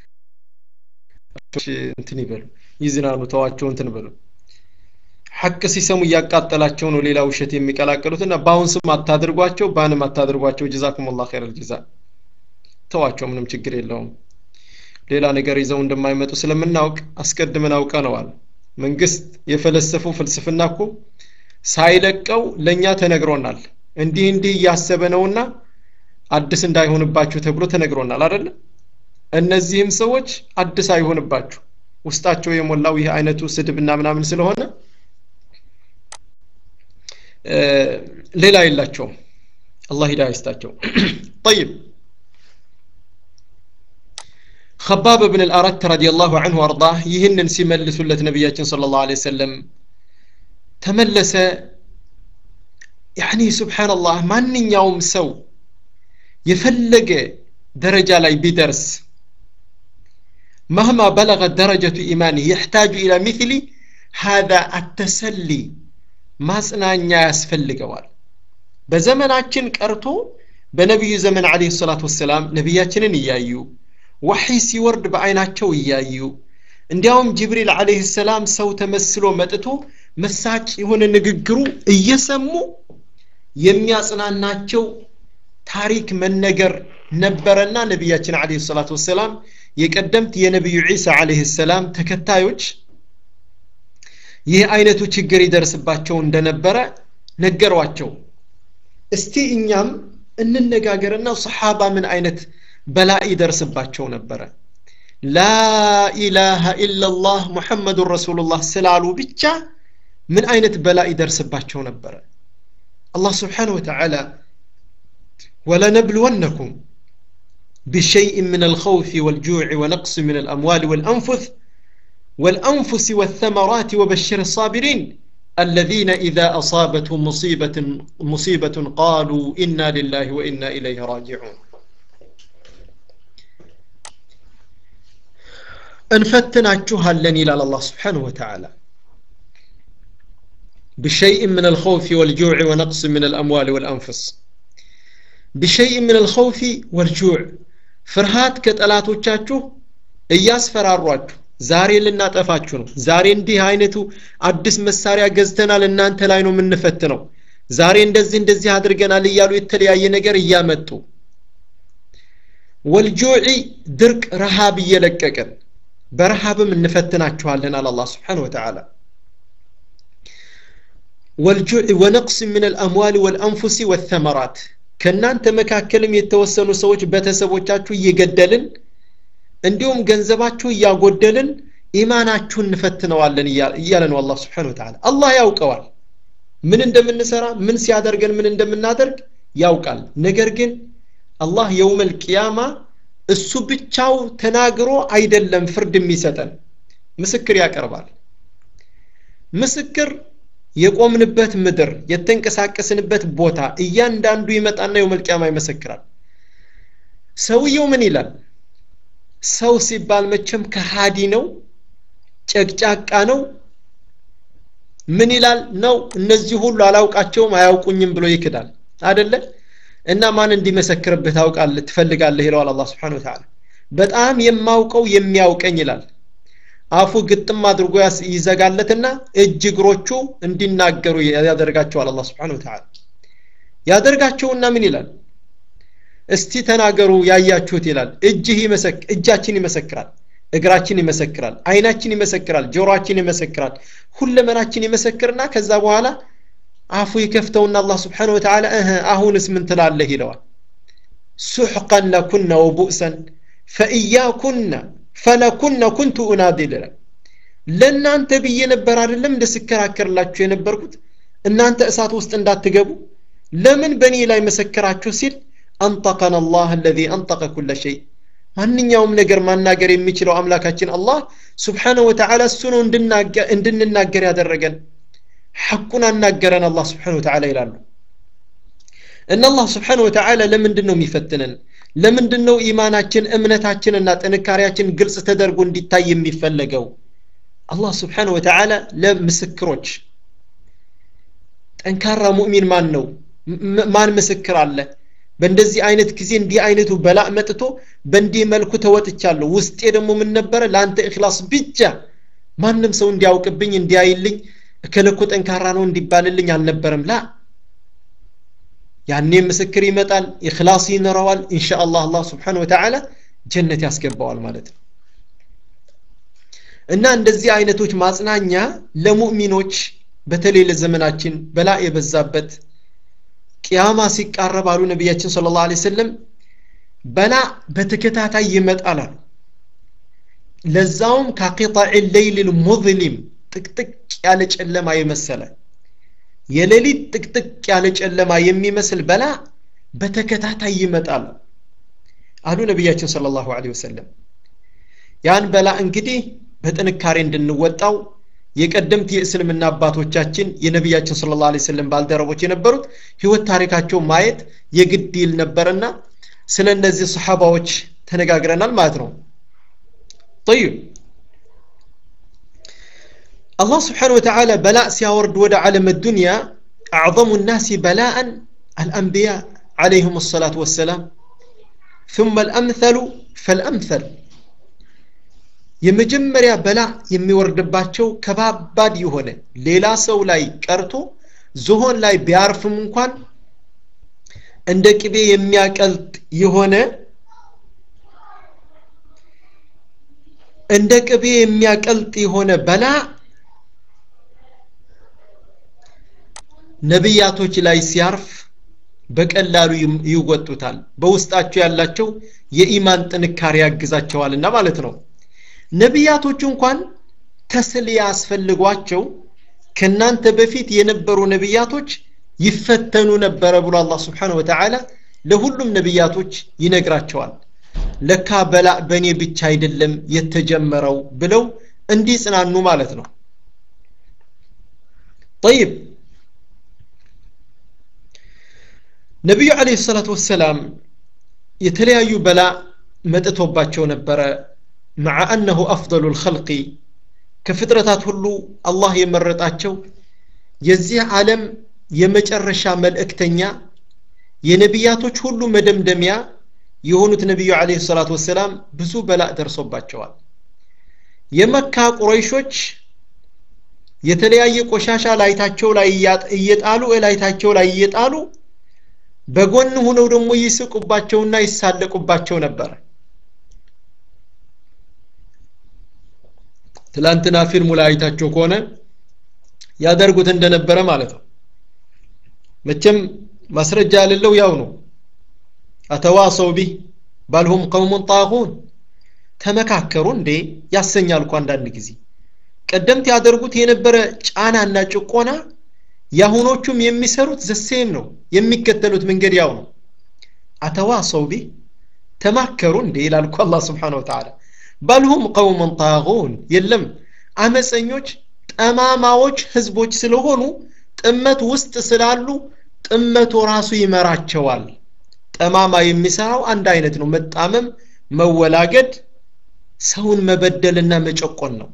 እንትን ይበሉ ይዝናኑ ተዋቸው እንትን በሉ ሐቅ ሲሰሙ እያቃጠላቸው ነው ሌላ ውሸት የሚቀላቀሉትና በአሁን ስም አታድርጓቸው ባንም አታድርጓቸው ጀዛኩም ላ ኸይር ልጅዛ ተዋቸው ምንም ችግር የለውም ሌላ ነገር ይዘው እንደማይመጡ ስለምናውቅ አስቀድመን አውቀነዋል መንግስት የፈለሰፈው ፍልስፍና እኮ ሳይለቀው ለእኛ ተነግሮናል እንዲህ እንዲህ እያሰበ ነውና አዲስ እንዳይሆንባችሁ ተብሎ ተነግሮናል አደለ እነዚህም ሰዎች አዲስ አይሆንባችሁ ውስጣቸው የሞላው ይህ አይነቱ ስድብና ምናምን ስለሆነ ሌላ የላቸውም አላህ ሂዳ ይስጣቸው طيب خباب بن الأرت رضي الله عنه وارضاه يهنن سيملسوا لت نبياتنا صلى الله عليه وسلم تملس يعني سبحان الله من يوم سو يفلق درجة لا بدرس مهما بلغت درجة إيمانه يحتاج إلى مثل هذا التسلي ማጽናኛ ያስፈልገዋል በዘመናችን ቀርቶ በነቢዩ ዘመን አለ ሰላት ወሰላም ነቢያችንን እያዩ ወሒ ሲወርድ በአይናቸው እያዩ እንዲያውም ጅብሪል አለህ ሰላም ሰው ተመስሎ መጥቶ መሳጭ የሆነ ንግግሩ እየሰሙ የሚያጽናናቸው ታሪክ መነገር ነበረና ነቢያችን አለ ሰላት ወሰላም የቀደምት የነቢዩ ዒሳ አለህ ሰላም ተከታዮች ይህ አይነቱ ችግር ይደርስባቸው እንደነበረ ነገሯቸው እስቲ እኛም እንነጋገርና ሰሓባ ምን አይነት በላ ይደርስባቸው ነበረ ላኢላሃ ኢላላህ ሙሐመዱን ረሱሉላህ ስላሉ ብቻ ምን አይነት በላ ይደርስባቸው ነበረ አላህ ስብሓን ወተዓላ ولنبلونكم بشيء من الخوف والجوع ونقص من الأموال والأنفس والأنفس والثمرات وبشر الصابرين الذين إذا أصابتهم مصيبة مصيبة قالوا إنا لله وإنا إليه راجعون انفتناችኋል لن إلى الله سبحانه وتعالى بشيء من الخوف والجوع ونقص من الأموال والأنفس بشيء من الخوف والجوع فرهات كتلاتوቻችሁ እያስፈራሯችሁ ዛሬ ልናጠፋችሁ ነው ዛሬ እንዲህ አይነቱ አዲስ መሳሪያ ገዝተናል እናንተ ላይ ነው የምንፈትነው ዛሬ እንደዚህ እንደዚህ አድርገናል እያሉ የተለያየ ነገር እያመጡ ወልጆዒ ድርቅ ረሃብ እየለቀቅን በረሃብም እንፈትናችኋለን አለ አላ ስብሓን ወተዓላ ወልጁዕ ወነቅስ ምን አልአምዋል ወልአንፉሲ ወተመራት ከእናንተ መካከልም የተወሰኑ ሰዎች ቤተሰቦቻችሁ እየገደልን እንዲሁም ገንዘባችሁ እያጎደልን ኢማናችሁን እንፈትነዋለን እያለ ነው አላህ ስብሓን ወተዓላ አላህ ያውቀዋል ምን እንደምንሰራ ምን ሲያደርገን ምን እንደምናደርግ ያውቃል ነገር ግን አላህ የውመል ቅያማ እሱ ብቻው ተናግሮ አይደለም ፍርድ የሚሰጠን ምስክር ያቀርባል ምስክር የቆምንበት ምድር የተንቀሳቀስንበት ቦታ እያንዳንዱ ይመጣና የውመል ቅያማ ይመሰክራል ሰውየው ምን ይላል ሰው ሲባል መቼም ከሃዲ ነው ጨቅጫቃ ነው ምን ይላል ነው እነዚህ ሁሉ አላውቃቸውም አያውቁኝም ብሎ ይክዳል አደለ እና ማን እንዲመሰክርብህ ታውቃለህ ትፈልጋለህ ይለዋል አላ ስብሓን ወተላ በጣም የማውቀው የሚያውቀኝ ይላል አፉ ግጥም አድርጎ ይዘጋለትና እጅ እግሮቹ እንዲናገሩ ያደርጋቸዋል አላ ስብሓን ወተላ ያደርጋቸውና ምን ይላል እስቲ ተናገሩ ያያችሁት ይላል እጅህ እጃችን ይመሰክራል እግራችን ይመሰክራል አይናችን ይመሰክራል ጆሮአችን ይመሰክራል ሁለመናችን ይመሰክርና ከዛ በኋላ አፉ ይከፍተውና አላህ ስብሓን ወተላ እህ አሁንስ ምን ትላለህ ይለዋል ሱሕቀን ለኩነ ወቡእሰን ፈእያኩነ ፈለኩነ ኩንቱ ኡናዲል ይላል ለእናንተ ብዬ ነበር አይደለም እንደ ስከራከርላችሁ የነበርኩት እናንተ እሳት ውስጥ እንዳትገቡ ለምን በእኔ ላይ መሰከራችሁ ሲል አንጠቀን አላህ አለዚ አንጠቀ ኩለ ሸይ ማንኛውም ነገር ማናገር የሚችለው አምላካችን አላህ ስብሓነሁ ወተዓላ እሱ ነው እንድንናገር ያደረገን ሐቁን አናገረን አላህ ስብሓነሁ ወተዓላ ይላሉ እና አላህ ስብሓነሁ ወተዓላ ለምንድን ነው የሚፈትነን ለምንድን ነው ኢማናችን እምነታችንና ጥንካሬያችን ግልጽ ተደርጎ እንዲታይ የሚፈለገው አላህ ስብሓነሁ ወተዓላ ለምስክሮች ጠንካራ ሙእሚን ማን ነው ማን ምስክር አለ በእንደዚህ አይነት ጊዜ እንዲህ አይነቱ በላእ መጥቶ በእንዲህ መልኩ ተወጥቻለሁ ውስጤ ደግሞ ምን ነበረ ለአንተ እክላስ ብቻ ማንም ሰው እንዲያውቅብኝ እንዲያይልኝ እከለኮ ጠንካራ ነው እንዲባልልኝ አልነበረም ላ ያኔ ምስክር ይመጣል ኢክላስ ይኖረዋል ኢንሻ አላህ አላህ ስብሓን ወተዓላ ጀነት ያስገባዋል ማለት ነው እና እንደዚህ አይነቶች ማጽናኛ ለሙእሚኖች በተለይ ለዘመናችን በላ የበዛበት ቅያማ ሲቃረብ አሉ ነቢያችን ስለ ላሁ ሰለም በላ በተከታታይ ይመጣል አሉ ለዛውም ከቂጣዕ ሌይል ልሙዝሊም ጥቅጥቅ ያለ ጨለማ የመሰለ የሌሊት ጥቅጥቅ ያለ ጨለማ የሚመስል በላ በተከታታይ ይመጣል አሉ ነቢያችን ስለ ላሁ ወሰለም ያን በላ እንግዲህ በጥንካሬ እንድንወጣው የቀደምት የእስልምና አባቶቻችን የነቢያችን ስለ ላ ሰለም ባልደረቦች የነበሩት ህይወት ታሪካቸው ማየት የግድ ይል ነበርና ስለ እነዚህ ሰሓባዎች ተነጋግረናል ማለት ነው طيب الله سبحانه وتعالى بلاء سيورد ود عالم الدنيا أعظم الناس بلاء الأنبياء عليهم الصلاة والسلام ثم الأمثل فالأمثل የመጀመሪያ በላ የሚወርድባቸው ከባባድ የሆነ ሌላ ሰው ላይ ቀርቶ ዝሆን ላይ ቢያርፍም እንኳን እንደ ቅቤ የሚያቀልጥ የሆነ እንደ ቅቤ የሚያቀልጥ የሆነ በላ ነቢያቶች ላይ ሲያርፍ በቀላሉ ይወጡታል በውስጣቸው ያላቸው የኢማን ጥንካሬ ያግዛቸዋልና ማለት ነው ነቢያቶች እንኳን ተስልያ አስፈልጓቸው ከእናንተ በፊት የነበሩ ነቢያቶች ይፈተኑ ነበረ ብሎ አላህ ስብሓን ወተዓላ ለሁሉም ነቢያቶች ይነግራቸዋል ለካ በላ በእኔ ብቻ አይደለም የተጀመረው ብለው እንዲጽናኑ ማለት ነው طيب ነቢዩ አለህ ሰላት ወሰላም የተለያዩ በላ መጥቶባቸው ነበረ مع أنه أفضل الخلق كفترة هلو الله يمرطاቸው የዚህ ዓለም የመጨረሻ መልእክተኛ የነቢያቶች ሁሉ መደምደሚያ የሆኑት ነቢዩ አለህ ሰላት ወሰላም ብዙ በላእ ደርሶባቸዋል የመካ ቁረይሾች የተለያየ ቆሻሻ ላይታቸው ላይ እየጣሉ እላይታቸው ላይ እየጣሉ በጎን ሆነው ደግሞ ይስቁባቸውና ይሳለቁባቸው ነበር ትላንትና ፊልሙ ላይ አይታቸው ከሆነ ያደርጉት እንደነበረ ማለት ነው መቼም ማስረጃ ያሌለው ያው ነው አተዋሰው ቢህ ባልሁም ቀውሙን ጣጉን ተመካከሩ እንዴ ያሰኛል እኮ አንዳንድ ጊዜ ቀደምት ያደርጉት የነበረ ጫናና ጭቆና የአሁኖቹም የሚሰሩት ዘሴም ነው የሚከተሉት መንገድ ያው ነው አተዋሰው ቢህ ተማከሩ እንዴ ይላል እኮ አላህ ስብሓን ወተዓላ በልሁም ቀውመን ጣጉን የለም አመፀኞች ጠማማዎች ህዝቦች ስለሆኑ ጥመት ውስጥ ስላሉ ጥመቱ ራሱ ይመራቸዋል ጠማማ የሚሰራው አንድ አይነት ነው መጣመም መወላገድ ሰውን መበደልና መጨቆን ነው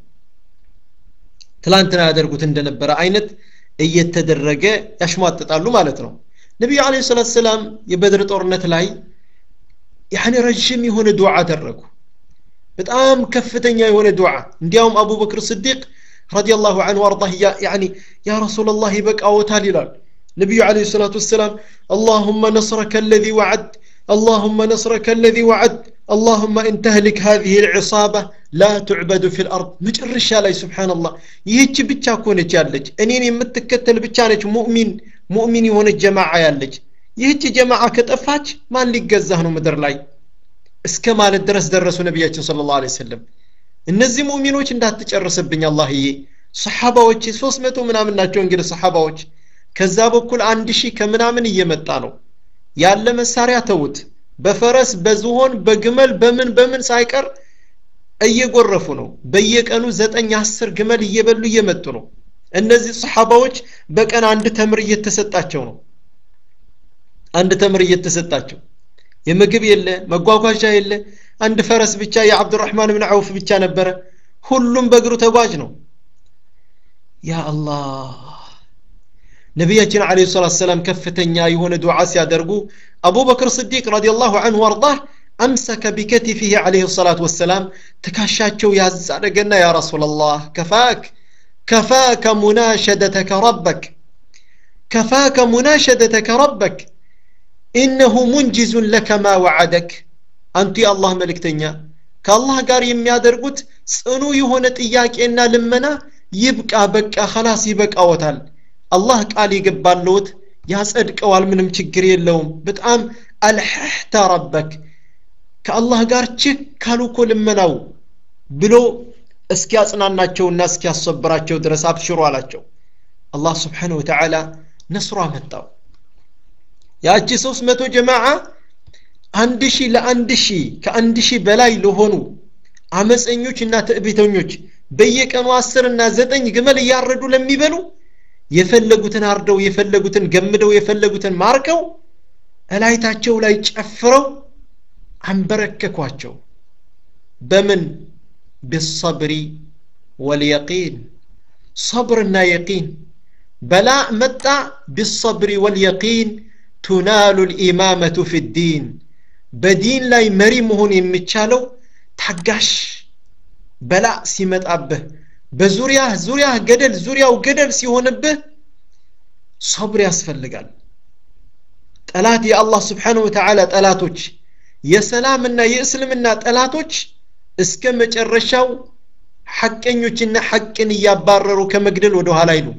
ትላንትና ያደርጉት እንደነበረ አይነት እየተደረገ ያሽሟጥጣሉ ማለት ነው ነቢዩ አለ ሰላት ሰላም የበድር ጦርነት ላይ ያኒ ረዥም የሆነ ዱዓ አደረጉ በጣም ከፍተኛ የሆነ ዱዓ እንዲያውም አቡበክር ስዲቅ ረዲየላሁ ዐንሁ አርዳህ ያኒ ያ ረሱላላህ ይበቃዎታል ይላል ነቢዩ አለ ሰላት ወሰላም اللهم نصرك الذي وعدت اللهم نصرك الذي وعدت اللهم إن تهلك هذه العصابة لا تعبد في الأرض مجرش علي سبحان الله يهج بيتشا كونة جالج أنين يمتكتل بيتشانج مؤمن مؤمن يهون الجماعة يالج يهج جماعة كتفاج ما اللي قزهنو مدر لاي እስከ ማለት ድረስ ደረሱ ነቢያችን ስለ ላሁ ሰለም እነዚህ ሙእሚኖች እንዳትጨርስብኝ አላህዬ ሰሓባዎች ሶስት መቶ ምናምን ናቸው እንግዲህ ሰሓባዎች ከዛ በኩል አንድ ሺህ ከምናምን እየመጣ ነው ያለ መሳሪያ ተውት በፈረስ በዝሆን በግመል በምን በምን ሳይቀር እየጎረፉ ነው በየቀኑ ዘጠኝ አስር ግመል እየበሉ እየመጡ ነው እነዚህ ሰሓባዎች በቀን አንድ ተምር እየተሰጣቸው ነው አንድ ተምር እየተሰጣቸው የምግብ የለ መጓጓዣ የለ አንድ ፈረስ ብቻ የአብዱራህማን ብን ዐውፍ ብቻ ነበረ ሁሉም በእግሩ ተጓዥ ነው ያ አላህ ነቢያችን አለ ሰላት ሰላም ከፍተኛ የሆነ ዱዓ ሲያደርጉ አቡበክር ስዲቅ ረዲየላሁ አንሁ አርዳህ አምሰከ ቢከቲፊህ አለህ ሰላት ወሰላም ትካሻቸው ያዛደገና ያ ረሱላላህ ከፋክ ከፋከ ሙናሸደተከ ረበክ ከፋከ ሙናሸደተከ ረበክ ኢነሁ ሙንጅዙን ለከ ማ ወዓደክ አንቱ የአላህ መልእክተኛ ከአላህ ጋር የሚያደርጉት ጽኑ የሆነ ጥያቄና ልመና ይብቃ በቃ ኸላስ ይበቃዎታል አላህ ቃል የገባለውት ያጸድቀዋል ምንም ችግር የለውም በጣም አልሐህተ ረበክ ከአላህ ጋር ችክ ካሉ እኮ ልመናው ብሎ እስኪያጽናናቸውና እስኪያሰብራቸው ድረስ አብሽሩ አላቸው አላህ ስብሓን ወተዓላ ነስሩ አመጣው ያቺ ሶስት መቶ ጀማዓ አንድ ሺህ ለአንድ ሺህ ከአንድ ሺህ በላይ ለሆኑ አመፀኞች እና ትዕቢተኞች በየቀኑ አስር እና ዘጠኝ ግመል እያረዱ ለሚበሉ የፈለጉትን አርደው የፈለጉትን ገምደው የፈለጉትን ማርከው እላይታቸው ላይ ጨፍረው አንበረከኳቸው በምን ቢሰብሪ ወልየቂን ሰብርና የቂን በላ መጣ ቢሰብሪ ወልየቂን ቱናሉ ልኢማመቱ ፊ ዲን በዲን ላይ መሪ መሆን የሚቻለው ታጋሽ በላ ሲመጣብህ በዙሪያ ዙሪያ ገደል ዙሪያው ገደል ሲሆንብህ ሰብር ያስፈልጋል ጠላት የአላህ ስብሓን ወተዓላ ጠላቶች የሰላምና የእስልምና ጠላቶች እስከ መጨረሻው ሐቀኞችና ሐቅን እያባረሩ ከመግደል ወደ ኋላ አይሉ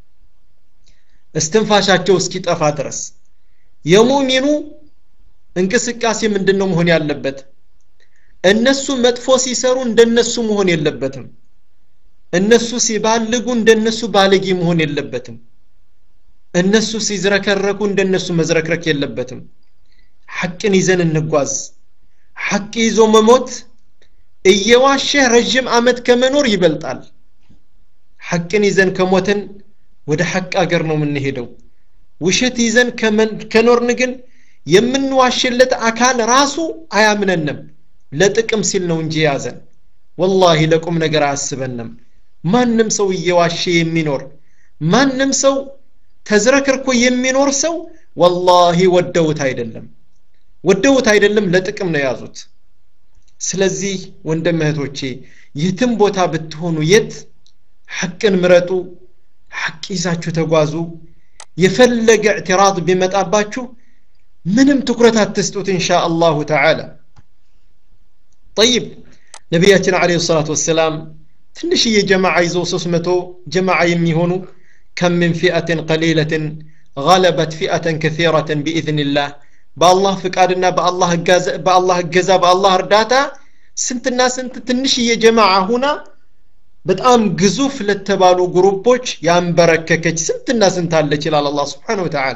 እስትንፋሻቸው እስኪጠፋ ድረስ የሙሚኑ እንቅስቃሴ ምንድን ነው መሆን ያለበት እነሱ መጥፎ ሲሰሩ እንደነሱ መሆን የለበትም እነሱ ሲባልጉ እንደነሱ ባለጌ መሆን የለበትም እነሱ ሲዝረከረኩ እንደነሱ መዝረክረክ የለበትም ሐቅን ይዘን እንጓዝ ሐቅ ይዞ መሞት እየዋሸህ ረዥም ዓመት ከመኖር ይበልጣል ሐቅን ይዘን ከሞትን ወደ ሐቅ አገር ነው የምንሄደው ውሸት ይዘን ከኖርን ግን የምንዋሽለት አካል ራሱ አያምነንም ለጥቅም ሲል ነው እንጂ የያዘን ወላሂ ለቁም ነገር አያስበንም ማንም ሰው እየዋሸ የሚኖር ማንም ሰው ተዝረክርኮ የሚኖር ሰው ወላሂ ወደውት አይደለም ወደውት አይደለም ለጥቅም ነው የያዙት ስለዚህ ወንድም እህቶቼ የትም ቦታ ብትሆኑ የት ሐቅን ምረጡ ሐቅ ይዛችሁ ተጓዙ የፈለገ እዕትራድ ቢመጣባችሁ ምንም ትኩረት አትስጡት እንሻ አላሁ ተዓላ ጠይብ ነቢያችን አለ ሰላት ወሰላም ትንሽዬ ጀማዓ ይዘው ሶስት መቶ ጀማዓ የሚሆኑ ከም ምን ፊአትን ቀሊለትን غلبت فئة كثيرة بإذن الله በአላህ ፍቃድና በአላህ እገዛ በአላህ እርዳታ ስንትና ስንት ትንሽዬ ጀማዓ ሁና በጣም ግዙፍ ለተባሉ ግሩፖች ያንበረከከች ስንትና ስንት አለች ይላል አላህ ስብሓን ወተዓላ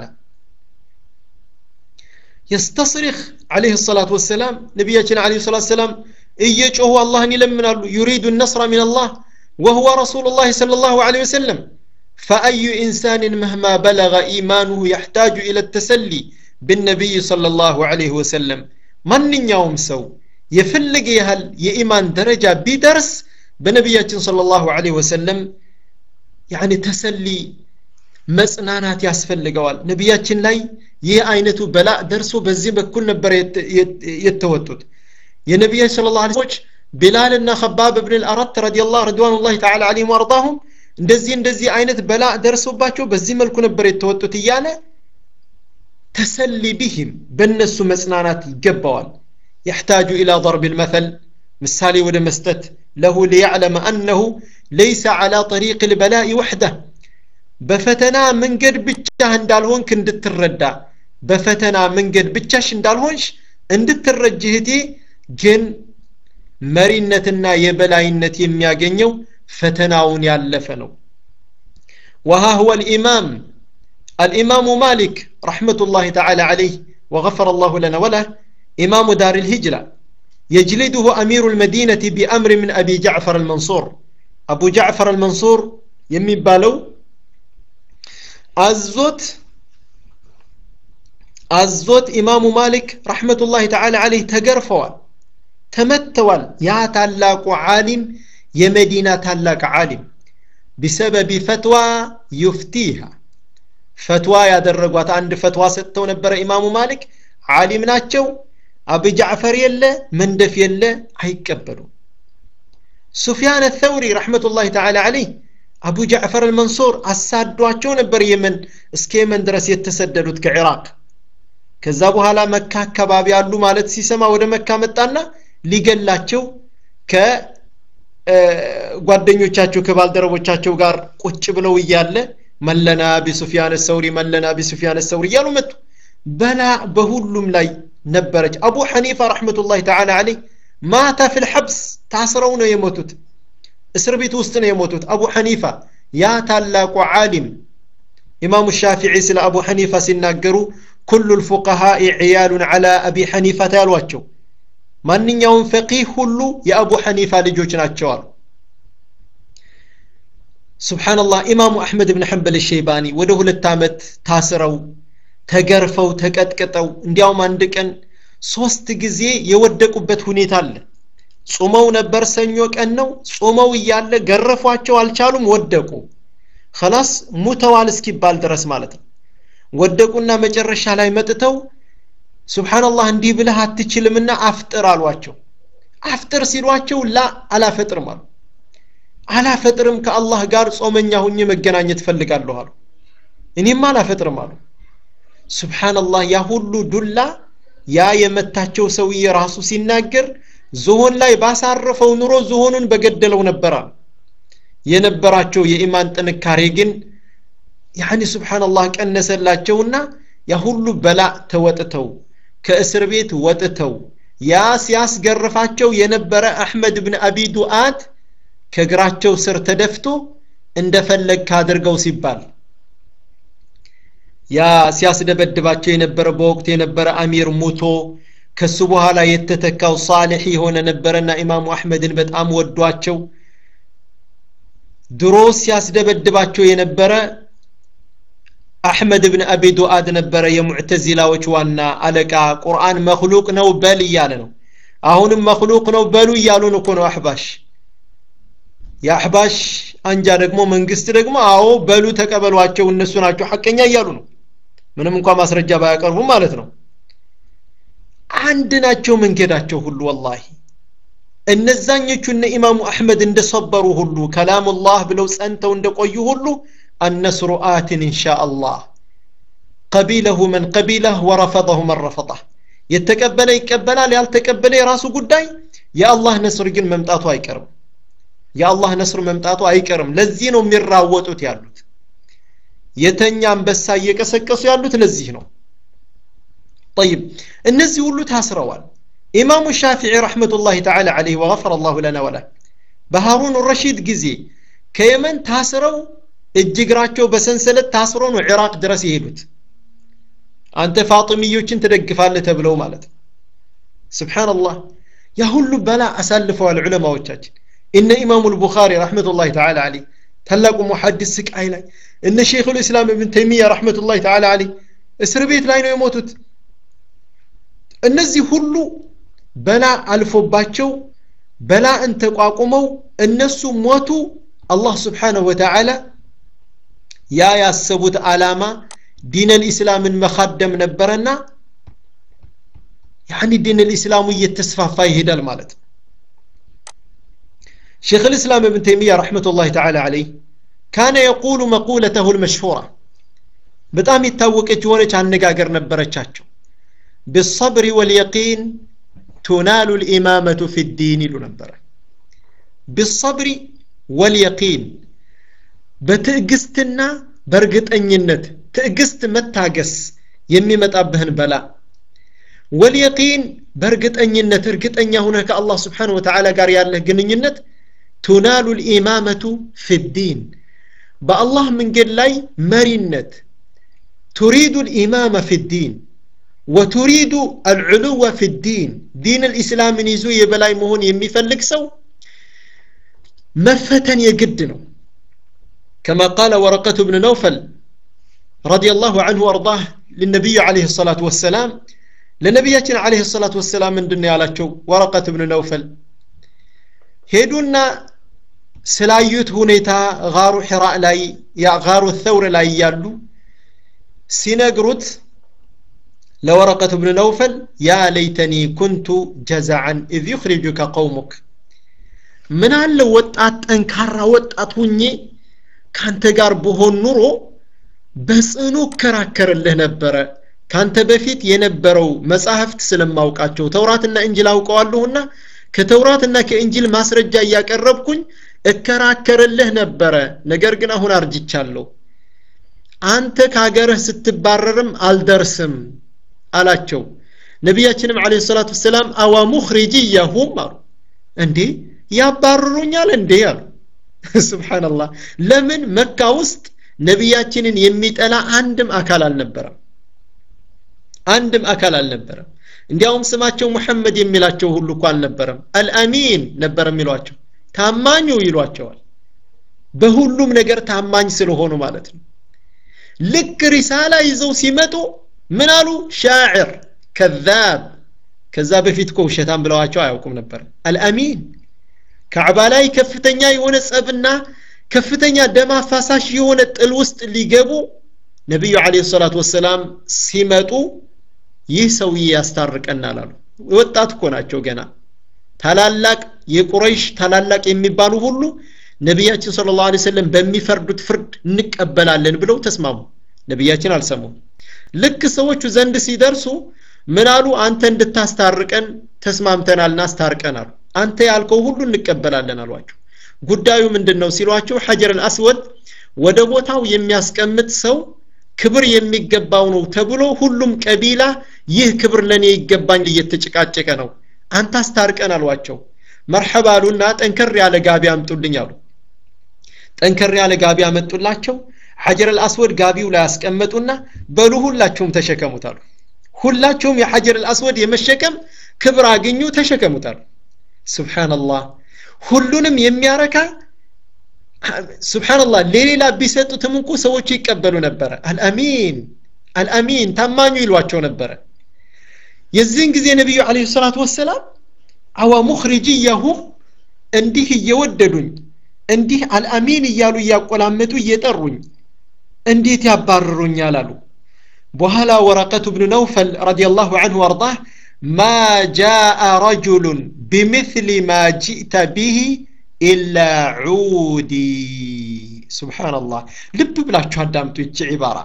የስተስሪኽ አለህ ሰላት ወሰላም ነቢያችን አለ ሰላት ሰላም እየጮሁ አላህን ይለምናሉ ዩሪዱ ነስራ ምን አላህ وهو رسول الله صلى الله عليه وسلم فأي إنسان مهما بلغ إيمانه يحتاج إلى التسلي بالنبي صلى الله عليه وسلم من يوم سو የፈለገ ያህል የኢማን ደረጃ ቢደርስ በነቢያችን ሰለላሁ ዐለይሂ ወሰለም ያኒ ተሰሊ መጽናናት ያስፈልገዋል ነቢያችን ላይ ይህ አይነቱ በላ ደርሶ በዚህ በኩል ነበር የተወጡት የነቢያችን ስለ ላ ሰዎች ቢላልና ከባብ ብን ልአረት ረዲላህ ረድዋኑላህ ተዓላ አለይሂም ወአርዳሁም እንደዚህ እንደዚህ አይነት በላ ደርሶባቸው በዚህ መልኩ ነበር የተወጡት እያለ ተሰሊ ቢህም በእነሱ መጽናናት ይገባዋል يحتاج إلى ضرب المثل مثالي ولا مستت له ليعلم أنه ليس على طريق البلاء وحده በፈተና መንገድ ብቻ እንዳልሆንክ እንድትረዳ በፈተና መንገድ ብቻሽ እንዳልሆንሽ እንድትረጅ እህቴ ግን መሪነትና የበላይነት የሚያገኘው ፈተናውን ያለፈ ነው وها هو الإمام الإمام مالك رحمة الله تعالى عليه وغفر الله لنا وله إمام دار الهجرة يجلده أمير المدينة بأمر من أبي جعفر المنصور أبو جعفر المنصور يمي بالو አዞት አዞት ኢማሙ ማሊክ ረሕመቱላህ ተዓላ አለይህ ተገርፈዋል ተመተዋል ያ ታላቁ ዓሊም የመዲና ታላቅ ዓሊም ቢሰበቢ ፈትዋ ዩፍቲሃ ፈትዋ ያደረጓት አንድ ፈትዋ ሰጥተው ነበረ ኢማሙ ማሊክ ዓሊም ናቸው አቡ ጃዕፈር የለ መንደፍ የለ አይቀበሉም ሱፊያን ተውሪ ረሕመቱላህ ተዓላ አለይህ አቡ ጃዕፈር አልመንሱር አሳዷቸው ነበር የመን እስከ የመን ድረስ የተሰደዱት ከኢራቅ ከዛ በኋላ መካ አካባቢ አሉ ማለት ሲሰማ ወደ መካ መጣና ሊገላቸው ከጓደኞቻቸው ከባልደረቦቻቸው ጋር ቁጭ ብለው እያለ መለና ቢሱፊያን ሰውሪ መለና ቢሱፊያን ሰውሪ እያሉ መጡ በላ በሁሉም ላይ ነበረች አቡ ሐኒፋ ረሕመቱላህ ተዓላ አለይህ ማታ ፊል ሐብስ ታስረው ነው የሞቱት እስር ቤት ውስጥ ነው የሞቱት አቡ ሐኒፋ ያ ታላቁ ዓሊም ኢማሙ ሻፊዒ ስለ አቡ ሐኒፋ ሲናገሩ ኩሉ ልፉቀሃኢ ዕያሉን ዓላ አቢ ሐኒፋ ያሏቸው ማንኛውም ፈቂህ ሁሉ የአቡ ሐኒፋ ልጆች ናቸው አሉ ስብሓንላህ ኢማሙ አሕመድ ብን ሐንበል ሸይባኒ ወደ ሁለት ዓመት ታስረው ተገርፈው ተቀጥቅጠው እንዲያውም አንድ ቀን ሶስት ጊዜ የወደቁበት ሁኔታ አለ ጾመው ነበር ሰኞ ቀን ነው ጾመው እያለ ገረፏቸው አልቻሉም ወደቁ ከላስ ሙተዋል እስኪባል ድረስ ማለት ነው ወደቁና መጨረሻ ላይ መጥተው ስብሓንላህ እንዲህ ብለህ አትችልምና አፍጥር አሏቸው አፍጥር ሲሏቸው ላ አላፈጥርም አሉ አላፈጥርም ከአላህ ጋር ጾመኛ ሁኜ መገናኘት ፈልጋለሁ አሉ እኔም አላፈጥርም አሉ ስብሓንላህ ያ ሁሉ ዱላ ያ የመታቸው ሰውዬ ራሱ ሲናገር ዝሆን ላይ ባሳረፈው ኑሮ ዝሆኑን በገደለው ነበረ የነበራቸው የኢማን ጥንካሬ ግን ያኒ ስብሓንላህ ቀነሰላቸውና ያ ሁሉ በላ ተወጥተው ከእስር ቤት ወጥተው ያ ሲያስገርፋቸው የነበረ አሕመድ ብን አቢ ዱአት ከእግራቸው ስር ተደፍቶ እንደፈለግ ካድርገው ሲባል ያ ሲያስደበድባቸው የነበረ በወቅቱ የነበረ አሚር ሙቶ ከሱ በኋላ የተተካው ሳሌሕ የሆነ ነበረና ኢማሙ አሕመድን በጣም ወዷቸው ድሮ ሲያስደበድባቸው የነበረ አሕመድ ብን አቢ ዱአድ ነበረ የሙዕተዚላዎች ዋና አለቃ ቁርአን መክሉቅ ነው በል እያለ ነው አሁንም መክሉቅ ነው በሉ እያሉን እኮ ነው አሕባሽ የአሕባሽ አንጃ ደግሞ መንግስት ደግሞ አዎ በሉ ተቀበሏቸው እነሱ ናቸው ሐቀኛ እያሉ ነው ምንም እንኳ ማስረጃ ባያቀርቡም ማለት ነው አንድ ናቸው መንገዳቸው ሁሉ ወላሂ እነዛኞቹ እነ ኢማሙ አሕመድ እንደሰበሩ ሁሉ ከላሙላህ ብለው ጸንተው እንደቆዩ ሁሉ النصر آت إن شاء الله قبيله من قبيله ورفضه من رفضه يتقبل يقبل ያልተቀበለ የራሱ ጉዳይ የአላህ ነስር ግን መምጣቱ አይቀርም የአላህ ነስር መምጣቱ አይቀርም ለዚህ ነው የሚራወጡት ያሉት የተኛ አንበሳ እየቀሰቀሱ ያሉት ለዚህ ነው طيب እነዚህ ሁሉ ታስረዋል ኢማሙ ሻፊዒ ረሕመቱላህ ተዓላ ዓለይህ ወገፈረ አላሁ ለና ወላ በሃሩን ረሺድ ጊዜ ከየመን ታስረው እጅ እግራቸው በሰንሰለት ታስሮ ነው ኢራቅ ድረስ የሄዱት አንተ ፋጥሚዮችን ትደግፋለህ ተብለው ማለት ነው ስብሓንላህ ያ ሁሉ በላ አሳልፈዋል ዑለማዎቻችን እነ ኢማሙ ልቡኻሪ ረሕመቱላህ ተዓላ ዓለይህ ታላቁ ሙሐዲስ ስቃይ ላይ እነ ሼኹ ልእስላም እብን ተይሚያ ረሕመቱላህ ተዓላ ዓለይህ እስር ቤት ላይ ነው የሞቱት እነዚህ ሁሉ በላ አልፎባቸው በላእን ተቋቁመው እነሱ ሞቱ አላህ ስብሓንሁ ወተዓላ ያ ያሰቡት ዓላማ ዲን ልእስላምን መካደም ነበረና ያኒ ዲን ልእስላሙ እየተስፋፋ ይሄዳል ማለት ነው شيخ الإسلام ابن تيمية رحمة الله تعالى عليه كان يقول مقولته المشهورة በጣም የታወቀች የሆነች አነጋገር ነበረቻቸው بالصبر واليقين تنال الإمامة في الدين ይሉ ነበረ بالصبر واليقين በትዕግስትና በእርግጠኝነት ትዕግስት መታገስ የሚመጣብህን በላ ወልየቂን በእርግጠኝነት እርግጠኛ ሁነህ ከአላህ ስብሓን ወተዓላ ጋር ያለህ ግንኙነት ቱናሉ ልኢማመቱ ፊዲን በአላህ መንገድ ላይ መሪነት ቱሪዱ ልኢማመ ፊዲን ወቱሪዱ አልዕሉወ ፊዲን ዲን ልእስላምን ይዞ የበላይ መሆን የሚፈልግ ሰው መፈተን የግድ ነው كما قال ورقة بن نوفل رضي الله عنه وارضاه للنبي عليه الصلاة والسلام لنبياتنا عليه الصلاة والسلام من دنيا على ورقة بن نوفل هيدونا ስላዩት ሁኔታ ጋሩ ሒራ ላይ ያ ጋሩ ተውር ላይ ያሉ ሲነግሩት ለወረቀት ብን ነውፈል ያ ለይተኒ ኩንቱ ጀዛዓን ኢዝ ዩኽሪጁከ ቀውሙክ ምን አለ ወጣት ጠንካራ ወጣት ሁኜ ካንተ ጋር በሆን ኑሮ በጽኑ እከራከርልህ ነበረ ካንተ በፊት የነበረው መጻሕፍት ስለማውቃቸው ተውራትና እንጅል አውቀዋለሁና ከተውራትና ከእንጅል ማስረጃ እያቀረብኩኝ እከራከርልህ ነበረ ነገር ግን አሁን አርጅቻለሁ አንተ ከሀገርህ ስትባረርም አልደርስም አላቸው ነቢያችንም አለ ሰላት ወሰላም አዋ ሙኽሪጅያሁም አሉ እንዴ ያባርሩኛል እንዴ አሉ ስብሓንላህ ለምን መካ ውስጥ ነቢያችንን የሚጠላ አንድም አካል አልነበረም አንድም አካል አልነበረም እንዲያውም ስማቸው ሙሐመድ የሚላቸው ሁሉ እኮ አልነበረም አልአሚን ነበር የሚሏቸው ታማኙ ይሏቸዋል በሁሉም ነገር ታማኝ ስለሆኑ ማለት ነው ልክ ሪሳላ ይዘው ሲመጡ ምን አሉ ሻዕር ከዛብ ከዛ በፊት እኮ ውሸታም ብለዋቸው አያውቁም ነበር አልአሚን ካዕባ ላይ ከፍተኛ የሆነ ጸብና ከፍተኛ ደም አፋሳሽ የሆነ ጥል ውስጥ ሊገቡ ነቢዩ አለ ሰላት ወሰላም ሲመጡ ይህ ሰውዬ ያስታርቀናል አሉ ወጣት እኮ ናቸው ገና ታላላቅ የቁረይሽ ታላላቅ የሚባሉ ሁሉ ነቢያችን ስለ ላሁ ሰለም በሚፈርዱት ፍርድ እንቀበላለን ብለው ተስማሙ ነቢያችን አልሰሙም ልክ ሰዎቹ ዘንድ ሲደርሱ ምን አሉ አንተ እንድታስታርቀን ተስማምተናልና አስታርቀን አሉ አንተ ያልከው ሁሉ እንቀበላለን አሏቸው ጉዳዩ ምንድን ነው ሲሏቸው ሐጀር አልአስወድ ወደ ቦታው የሚያስቀምጥ ሰው ክብር የሚገባው ነው ተብሎ ሁሉም ቀቢላ ይህ ክብር ለእኔ ይገባኝ እየተጨቃጨቀ ነው አንተ አስታርቀን አሏቸው መርሐባ አሉና ጠንከር ያለ ጋቢ አምጡልኝ አሉ ጠንከር ያለ ጋቢ አመጡላቸው ሐጀር አልአስወድ ጋቢው ላይ አስቀመጡና በሉ ሁላችሁም ተሸከሙት አሉ ሁላችሁም የሐጀር አልአስወድ የመሸከም ክብር አግኙ ተሸከሙት አሉ ስብሓንላህ ሁሉንም የሚያረካ ስብሓንላህ ለሌላ ቢሰጡትም እንኩ ሰዎቹ ይቀበሉ ነበረ አልአሚን አልአሚን ታማኙ ይሏቸው ነበረ የዚህን ጊዜ ነቢዩ አለ ሰላት ወሰላም አዋ ሙኽሪጅያሁም እንዲህ እየወደዱኝ እንዲህ አልአሚን እያሉ እያቆላመጡ እየጠሩኝ እንዴት ያባርሩኛል አሉ በኋላ ወረቀቱ ብን ነውፈል ረዲየላሁ አንሁ ወርዳህ ማ ጃአ ረጁሉን ቢምثል ማ ጅእተ ቢህ ኢላ ዑዲ ስብሓንላህ ልብ ብላችሁ አዳምጡ ይቺ ዒባራ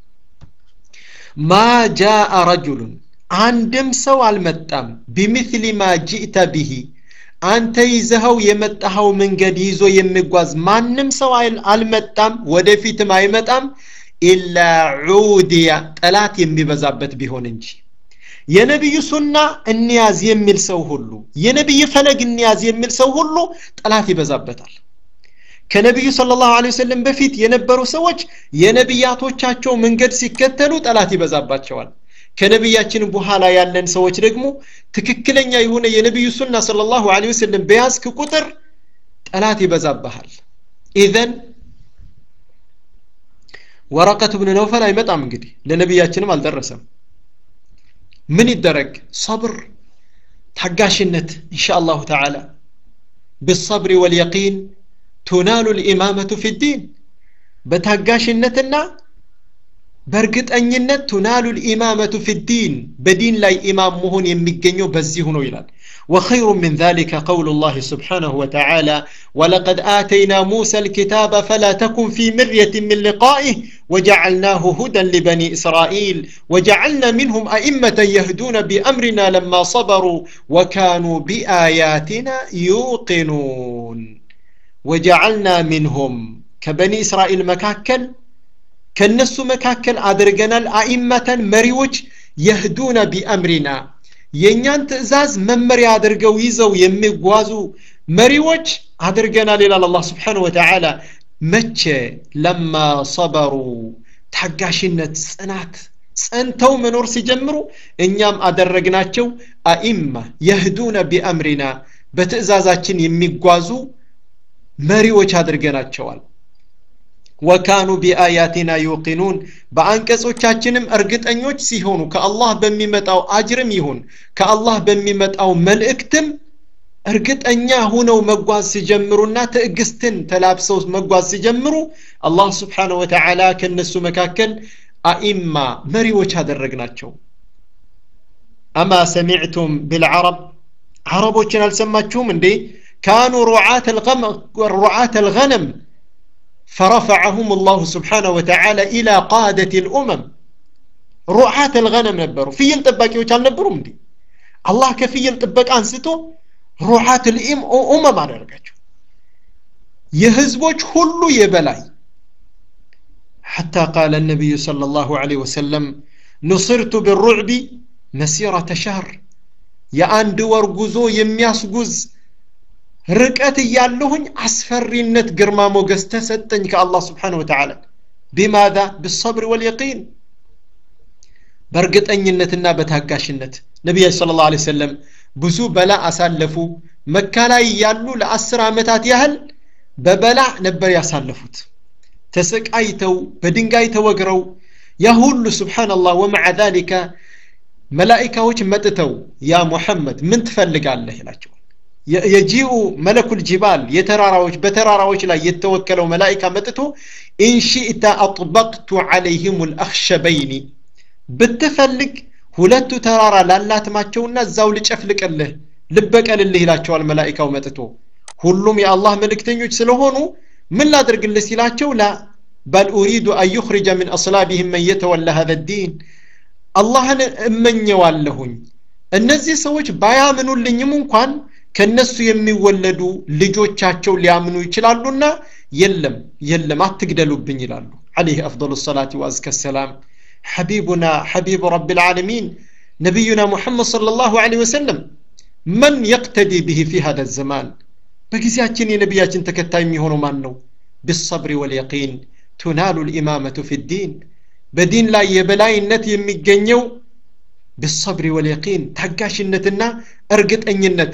ማ ጃአ ረጁሉን አንድም ሰው አልመጣም ቢምثል ማ ጅእተ ብሂ አንተ ይዘኸው የመጣኸው መንገድ ይዞ የሚጓዝ ማንም ሰው አልመጣም ወደፊትም አይመጣም ኢላ ዑድያ ጠላት የሚበዛበት ቢሆን እንጂ የነቢዩ ሱና እንያዝ የሚል ሰው ሁሉ የነቢይ ፈለግ እንያዝ የሚል ሰው ሁሉ ጠላት ይበዛበታል ከነቢዩ ስለ ላሁ ወሰለም በፊት የነበሩ ሰዎች የነቢያቶቻቸው መንገድ ሲከተሉ ጠላት ይበዛባቸዋል ከነቢያችን በኋላ ያለን ሰዎች ደግሞ ትክክለኛ የሆነ የነቢዩ ሱና ስለ ላሁ ወሰለም በያዝክ ቁጥር ጠላት ይበዛብሃል ኢዘን ወረቀት ብን ነውፈል አይመጣም እንግዲህ ለነቢያችንም አልደረሰም ምን ይደረግ ሰብር ታጋሽነት ኢንሻ አላሁ ተዓላ ብሰብሪ ወልየቂን ቱናሉ ልኢማመቱ ፊ ዲን በታጋሽነትና በእርግጠኝነት ቱናሉ ልኢማመቱ ፊ ዲን በዲን ላይ ኢማም መሆን የሚገኘው በዚሁ ነው ይላል وخير من ذلك قول الله سبحانه وتعالى ولقد آتينا موسى الكتاب فلا تكن في مرية من لقائه وجعلناه هدى لبني إسرائيل وجعلنا منهم أئمة يهدون بأمرنا لما صبروا وكانوا بآياتنا يوقنون وجعلنا منهم كبني إسرائيل مكاكل كالنسو مكاكل أدرجنا الأئمة مريوج يهدون بأمرنا የእኛን ትእዛዝ መመሪያ አድርገው ይዘው የሚጓዙ መሪዎች አድርገናል ይላል አላህ ስብሓን ወተዓላ መቼ ለማ ሰበሩ ታጋሽነት ጽናት ጸንተው መኖር ሲጀምሩ እኛም አደረግናቸው አኢማ የህዱነ ቢአምሪና በትእዛዛችን የሚጓዙ መሪዎች አድርገናቸዋል ወካኑ ቢአያቲና ዩቂኑን በአንቀጾቻችንም እርግጠኞች ሲሆኑ ከአላህ በሚመጣው አጅርም ይሁን ከአላህ በሚመጣው መልእክትም እርግጠኛ ሁነው መጓዝ ሲጀምሩና ትዕግስትን ተላብሰው መጓዝ ሲጀምሩ አላህ ስብሓንሁ ወተዓላ ከእነሱ መካከል አኢማ መሪዎች አደረግናቸው አማ ሰሚዕቱም ብልዓረብ ዓረቦችን አልሰማችሁም እንዴ ካኑ ሩዓት አልገነም فرفعهم الله سبحانه وتعالى إلى قادة الأمم رعاة الغنم نبروا في يلتبك وكان نبروا مدي الله كفي يلتبك أنستو رعاة الأم أمم على رقاته يهزبوش كل يبلاي حتى قال النبي صلى الله عليه وسلم نصرت بالرعب مسيرة شهر يا أند ورقزو يمياسقز ርቀት እያለሁኝ አስፈሪነት ግርማ ሞገስ ተሰጠኝ ከአላህ ስብሓን ወተዓላ ቢማዛ ብሰብር ወልየቂን በእርግጠኝነትና በታጋሽነት ነቢያችን ስለ ላሁ ሰለም ብዙ በላ አሳለፉ መካ ላይ ያሉ ለአስር ዓመታት ያህል በበላ ነበር ያሳለፉት ተሰቃይተው በድንጋይ ተወግረው ያ ሁሉ ስብሓንላህ ወመዓ ዛሊከ መላኢካዎች መጥተው ያ ሙሐመድ ምን ትፈልጋለህ ይላቸው የጂኡ መለኩል ጅባል የተራራዎች በተራራዎች ላይ የተወከለው መላኢካ መጥቶ ኢንሺእተ አጥበቅቱ ዓለይህም ልአክሸበይኒ ብትፈልግ ሁለቱ ተራራ ላላትማቸውና እዛው ልጨፍልቅልህ ልበቀልልህ ይላቸዋል መላኢካው መጥቶ ሁሉም የአላህ መልእክተኞች ስለሆኑ ምን ላድርግልህ ሲላቸው ላ በል ኡሪዱ አን ዩኽሪጀ ምን አስላቢህም መን የተወላ ሀዘ ዲን አላህን እመኘዋለሁኝ እነዚህ ሰዎች ባያምኑልኝም እንኳን ከነሱ የሚወለዱ ልጆቻቸው ሊያምኑ ይችላሉና የለም የለም አትግደሉብኝ ይላሉ عليه أفضل الصلاة وأزكى السلام حبيبنا حبيب رب العالمين نبينا محمد صلى الله عليه وسلم من يقتدي به في هذا الزمان بقزياتين نبياتين تكتاي ميهونو مانو بالصبر واليقين تنال الإمامة في الدين بدين لا يبلاي النت يمي بالصبر واليقين تحقاش النتنا أرقت أن النت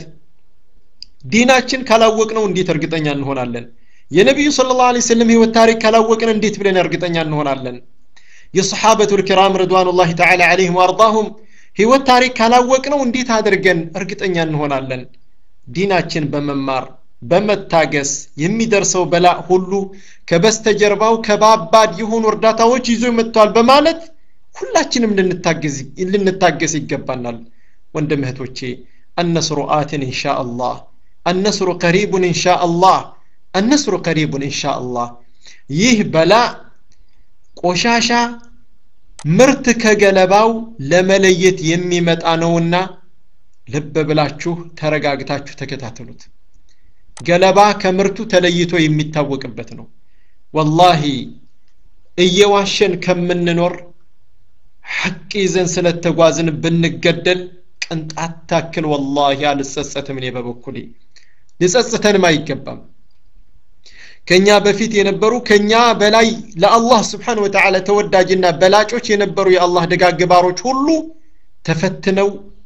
ዲናችን ካላወቅነው እንዴት እርግጠኛ እንሆናለን የነቢዩ ስለ ላሁ ሰለም ህይወት ታሪክ ካላወቅን እንዴት ብለን እርግጠኛ እንሆናለን የሰሓበቱ ልኪራም ርድዋኑላህ ተዓላ ዓለይህም ወአርዳሁም ህይወት ታሪክ ካላወቅነው እንዴት አድርገን እርግጠኛ እንሆናለን ዲናችን በመማር በመታገስ የሚደርሰው በላእ ሁሉ ከበስተጀርባው ከባባድ የሆኑ እርዳታዎች ይዞ መጥቷል በማለት ሁላችንም ልንታገስ ይገባናል ወንድም እህቶቼ النصر آت إن شاء الله النصر قريب إن شاء الله النصر قريب إن شاء الله ይህ በላ ቆሻሻ ምርት ከገለባው ለመለየት የሚመጣ ነውና ልብ ብላችሁ ተረጋግታችሁ ተከታተሉት ገለባ ከምርቱ ተለይቶ የሚታወቅበት ነው ወላሂ እየዋሸን ከምንኖር ሐቅ ይዘን ስለተጓዝን ብንገደል ቅንጣት ታክል ወላሂ አልጸጸትም እኔ በበኩሌ ሊጸጽተንም አይገባም ከኛ በፊት የነበሩ ከኛ በላይ ለአላህ ስብሓን ወተዓላ ተወዳጅና በላጮች የነበሩ የአላህ ደጋግ ባሮች ሁሉ ተፈትነው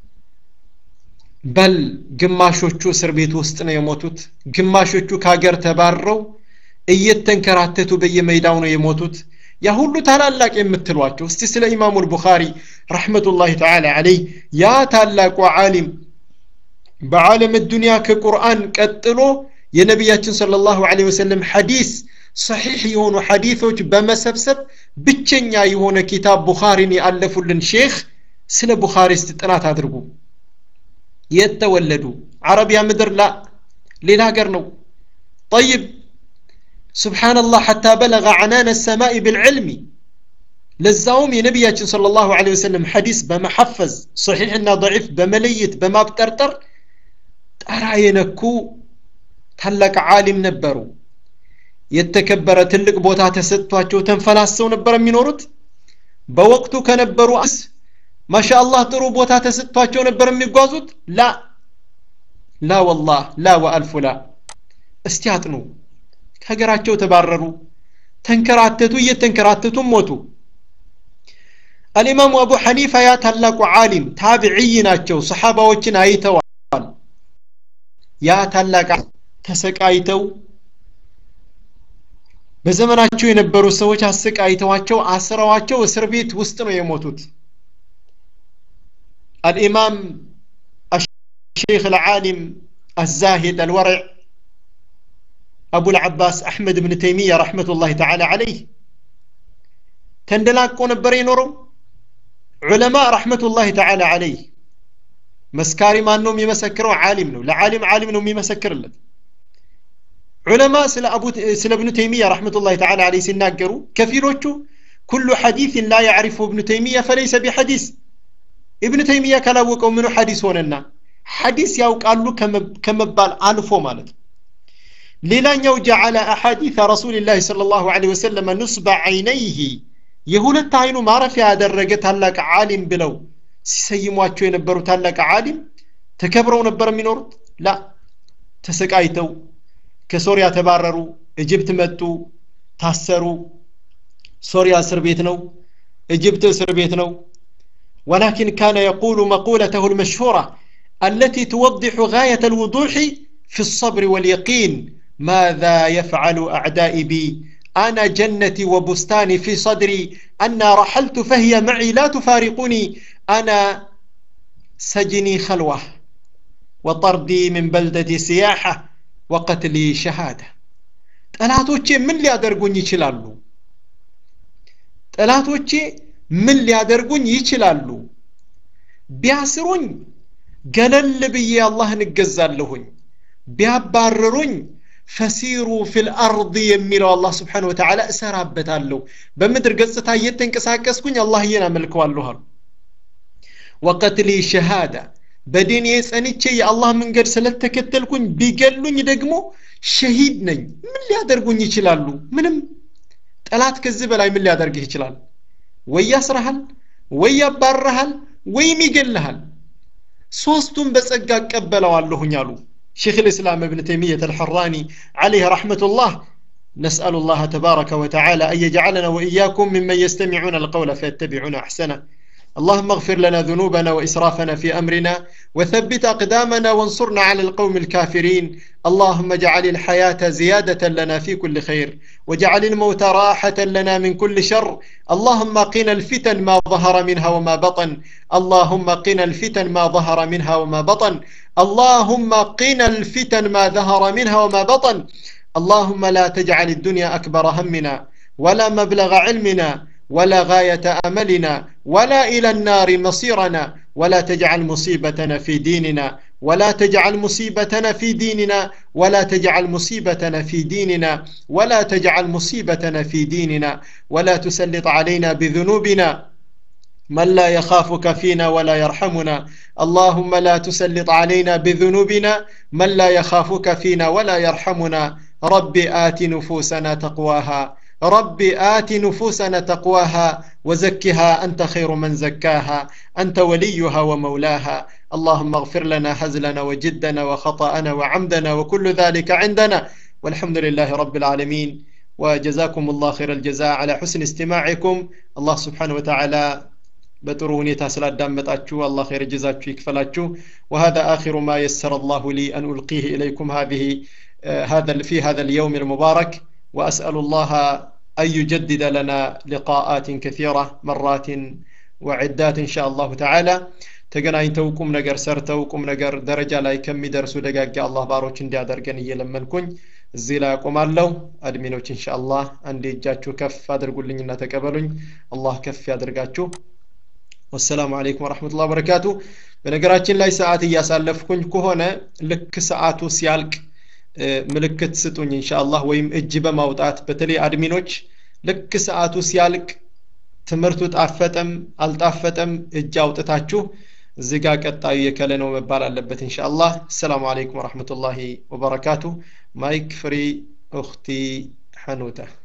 በል ግማሾቹ እስር ቤት ውስጥ ነው የሞቱት ግማሾቹ ከሀገር ተባረው እየተንከራተቱ በየሜዳው ነው የሞቱት ያ ሁሉ ታላላቅ የምትሏቸው እስቲ ስለ ኢማሙ ልቡኻሪ ረሕመቱላህ ተዓላ አለይ ያ ታላቁ ዓሊም በዓለም ዱንያ ከቁርአን ቀጥሎ የነቢያችን ሰለላሁ ዐለይሂ ወሰለም ሐዲስ ሰሒሕ የሆኑ ሐዲሶች በመሰብሰብ ብቸኛ የሆነ ኪታብ ቡኻሪን ያለፉልን ሼክ ስለ ቡኻሪ እስቲ ጥናት አድርጉ የት ተወለዱ አረቢያ ምድር ላ ሌላ ሀገር ነው ጠይብ ስብሓንላህ ሐታ በለገ ዐናነ ሰማይ ብልዕልሚ ለዛውም የነቢያችን صلى الله عليه وسلم ሐዲስ በመሐፈዝ ሰሒሕና ضዒፍ በመለየት በማብጠርጠር ጣራ የነኩ ታላቅ ዓሊም ነበሩ የተከበረ ትልቅ ቦታ ተሰጥቷቸው ተንፈላሰው ነበር የሚኖሩት በወቅቱ ከነበሩ አስ ማሻአላህ ጥሩ ቦታ ተሰጥቷቸው ነበር የሚጓዙት ላ ላ ወላህ ላ ወአልፉ ላ እስቲ አጥኑ ከሀገራቸው ተባረሩ ተንከራተቱ እየተንከራተቱም ሞቱ አልኢማሙ አቡ ሐኒፋ ያ ታላቁ ዓሊም ታቢዕይ ናቸው ሰሓባዎችን አይተዋል ያ ታላቅ ተሰቃይተው በዘመናቸው የነበሩ ሰዎች አሰቃይተዋቸው አስረዋቸው እስር ቤት ውስጥ ነው የሞቱት الإمام الشيخ العالم الزاهد الورع أبو العباس أحمد بن تيمية رحمة الله تعالى عليه تندلاقو نبر ينورو علماء رحمة الله تعالى عليه مسكاري ما أنهم يمسكروا عالم نو لعالم عالم نو يمسكر لك علماء سل أبو سل ابن تيمية رحمة الله تعالى عليه سناقروا كفيلوቹ كل حديث لا يعرفه ابن تيمية فليس بحديث ابن تيمية ካላወቀው ምኑ ሐዲስ ሆነና ሐዲስ ያውቃሉ ከመባል አልፎ ማለት ሌላኛው ጀዓለ አሐዲث ረሱልላህ ሰለላሁ ዐለይሂ ወሰለም ኑስበ ዐይነይህ የሁለት አይኑ ማረፊያ ያደረገ ታላቅ ዓሊም ብለው ሲሰይሟቸው የነበሩ ታላቅ ዓሊም ተከብረው ነበር የሚኖሩት ላ ተሰቃይተው ከሶሪያ ተባረሩ እጅብት መጡ ታሰሩ ሶሪያ እስር ቤት ነው እጅብት እስር ቤት ነው ولكن كان يقول مقولته المشهورة التي توضح غاية الوضوح في الصبر واليقين ماذا يفعل أعدائي بي أنا جنتي وبستاني في صدري أنا رحلت فهي معي لا تفارقني أنا سجني خلوة وطردي من بلدتي سياحة وقتلي شهادة ጠላቶቼ ምን ሊያደርጉኝ ይችላሉ ጠላቶቼ ምን ሊያደርጉኝ ይችላሉ ቢያስሩኝ ገለል ብዬ አላህን እገዛለሁኝ ቢያባርሩኝ ፈሲሩ ፊል አርድ የሚለው አላህ ስብሓን ወተዓላ እሰራበታለሁ በምድር ገጽታ እየተንቀሳቀስኩኝ አላህዬን አመልከዋለሁ አሉ ወቀትሊ ሸሃዳ በዲኔ ጸንቼ የአላህ መንገድ ስለተከተልኩኝ ቢገሉኝ ደግሞ ሸሂድ ነኝ ምን ሊያደርጉኝ ይችላሉ ምንም ጠላት ከዚህ በላይ ምን ሊያደርግህ ይችላል ወይ ያስረሃል ወይ ያባረሃል ወይም ይገልሃል ሶስቱም በጸጋ እቀበለዋለሁኝ አሉ شيخ الإسلام ابن تيمية الحراني عليه رحمة الله نسأل الله تبارك وتعالى أن يجعلنا وإياكم ممن يستمعون القول فيتبعون أحسنه اللهم اغفر لنا ذنوبنا وإسرافنا في أمرنا وثبت أقدامنا وانصرنا على القوم الكافرين اللهم اجعل الحياة زيادة لنا في كل خير واجعل الموت راحة لنا من كل شر اللهم قنا الفتن ما ظهر منها وما بطن اللهم قنا الفتن ما ظهر منها وما بطن اللهم قنا الفتن ما ظهر منها وما بطن اللهم لا تجعل الدنيا أكبر همنا ولا مبلغ علمنا ولا غاية أملنا ولا إلى النار مصيرنا ولا تجعل مصيبتنا في ديننا ولا تجعل مصيبتنا في ديننا ولا تجعل مصيبتنا في ديننا ولا تجعل مصيبتنا في ديننا ولا تسلط علينا بذنوبنا من لا يخافك فينا ولا يرحمنا اللهم لا تسلط علينا بذنوبنا من لا يخافك فينا ولا يرحمنا رب آت نفوسنا تقواها رب آت نفوسنا تقواها وزكها أنت خير من زكاها أنت وليها ومولاها اللهم اغفر لنا هزلنا وجدنا وخطأنا وعمدنا وكل ذلك عندنا والحمد لله رب العالمين وجزاكم الله خير الجزاء على حسن استماعكم الله سبحانه وتعالى በጥሩ ሁኔታ ስላዳመጣችሁ አላህ ኸይር ጀዛችሁ ይክፈላችሁ وهذا آخر ما يسر الله لي أن ألقيه إليكم هذه هذا في هذا اليوم المبارك وأسأل الله أن يجدد لنا لقاءات كثيرة مرات وعدات إن شاء الله تعالى ተገናኝተው ቁም ነገር ሰርተው ቁም ነገር ደረጃ ላይ ከሚደርሱ ደጋግ አላህ ባሮች እንዲያደርገን እየለመንኩኝ እዚህ ላይ አቆማለሁ አድሚኖች ኢንሻአላህ አንዴ እጃችሁ ከፍ አድርጉልኝና ተቀበሉኝ አላህ ከፍ ያድርጋችሁ ወሰላሙ አለይኩም ወረሕመቱላ ወበረካቱ በነገራችን ላይ ሰዓት እያሳለፍኩኝ ከሆነ ልክ ሰዓቱ ሲያልቅ ምልክት ስጡኝ ኢንሻአላህ ወይም እጅ በማውጣት በተለይ አድሚኖች ልክ ሰዓቱ ሲያልቅ ትምህርቱ ጣፈጠም አልጣፈጠም እጅ አውጥታችሁ እዚህ ጋር ቀጣዩ የከለ ነው መባል አለበት ኢንሻአላህ ሰላሙ አለይኩም ወረሕመቱላሂ ወበረካቱ ማይክ ፍሪ እኽቲ ሐኑታ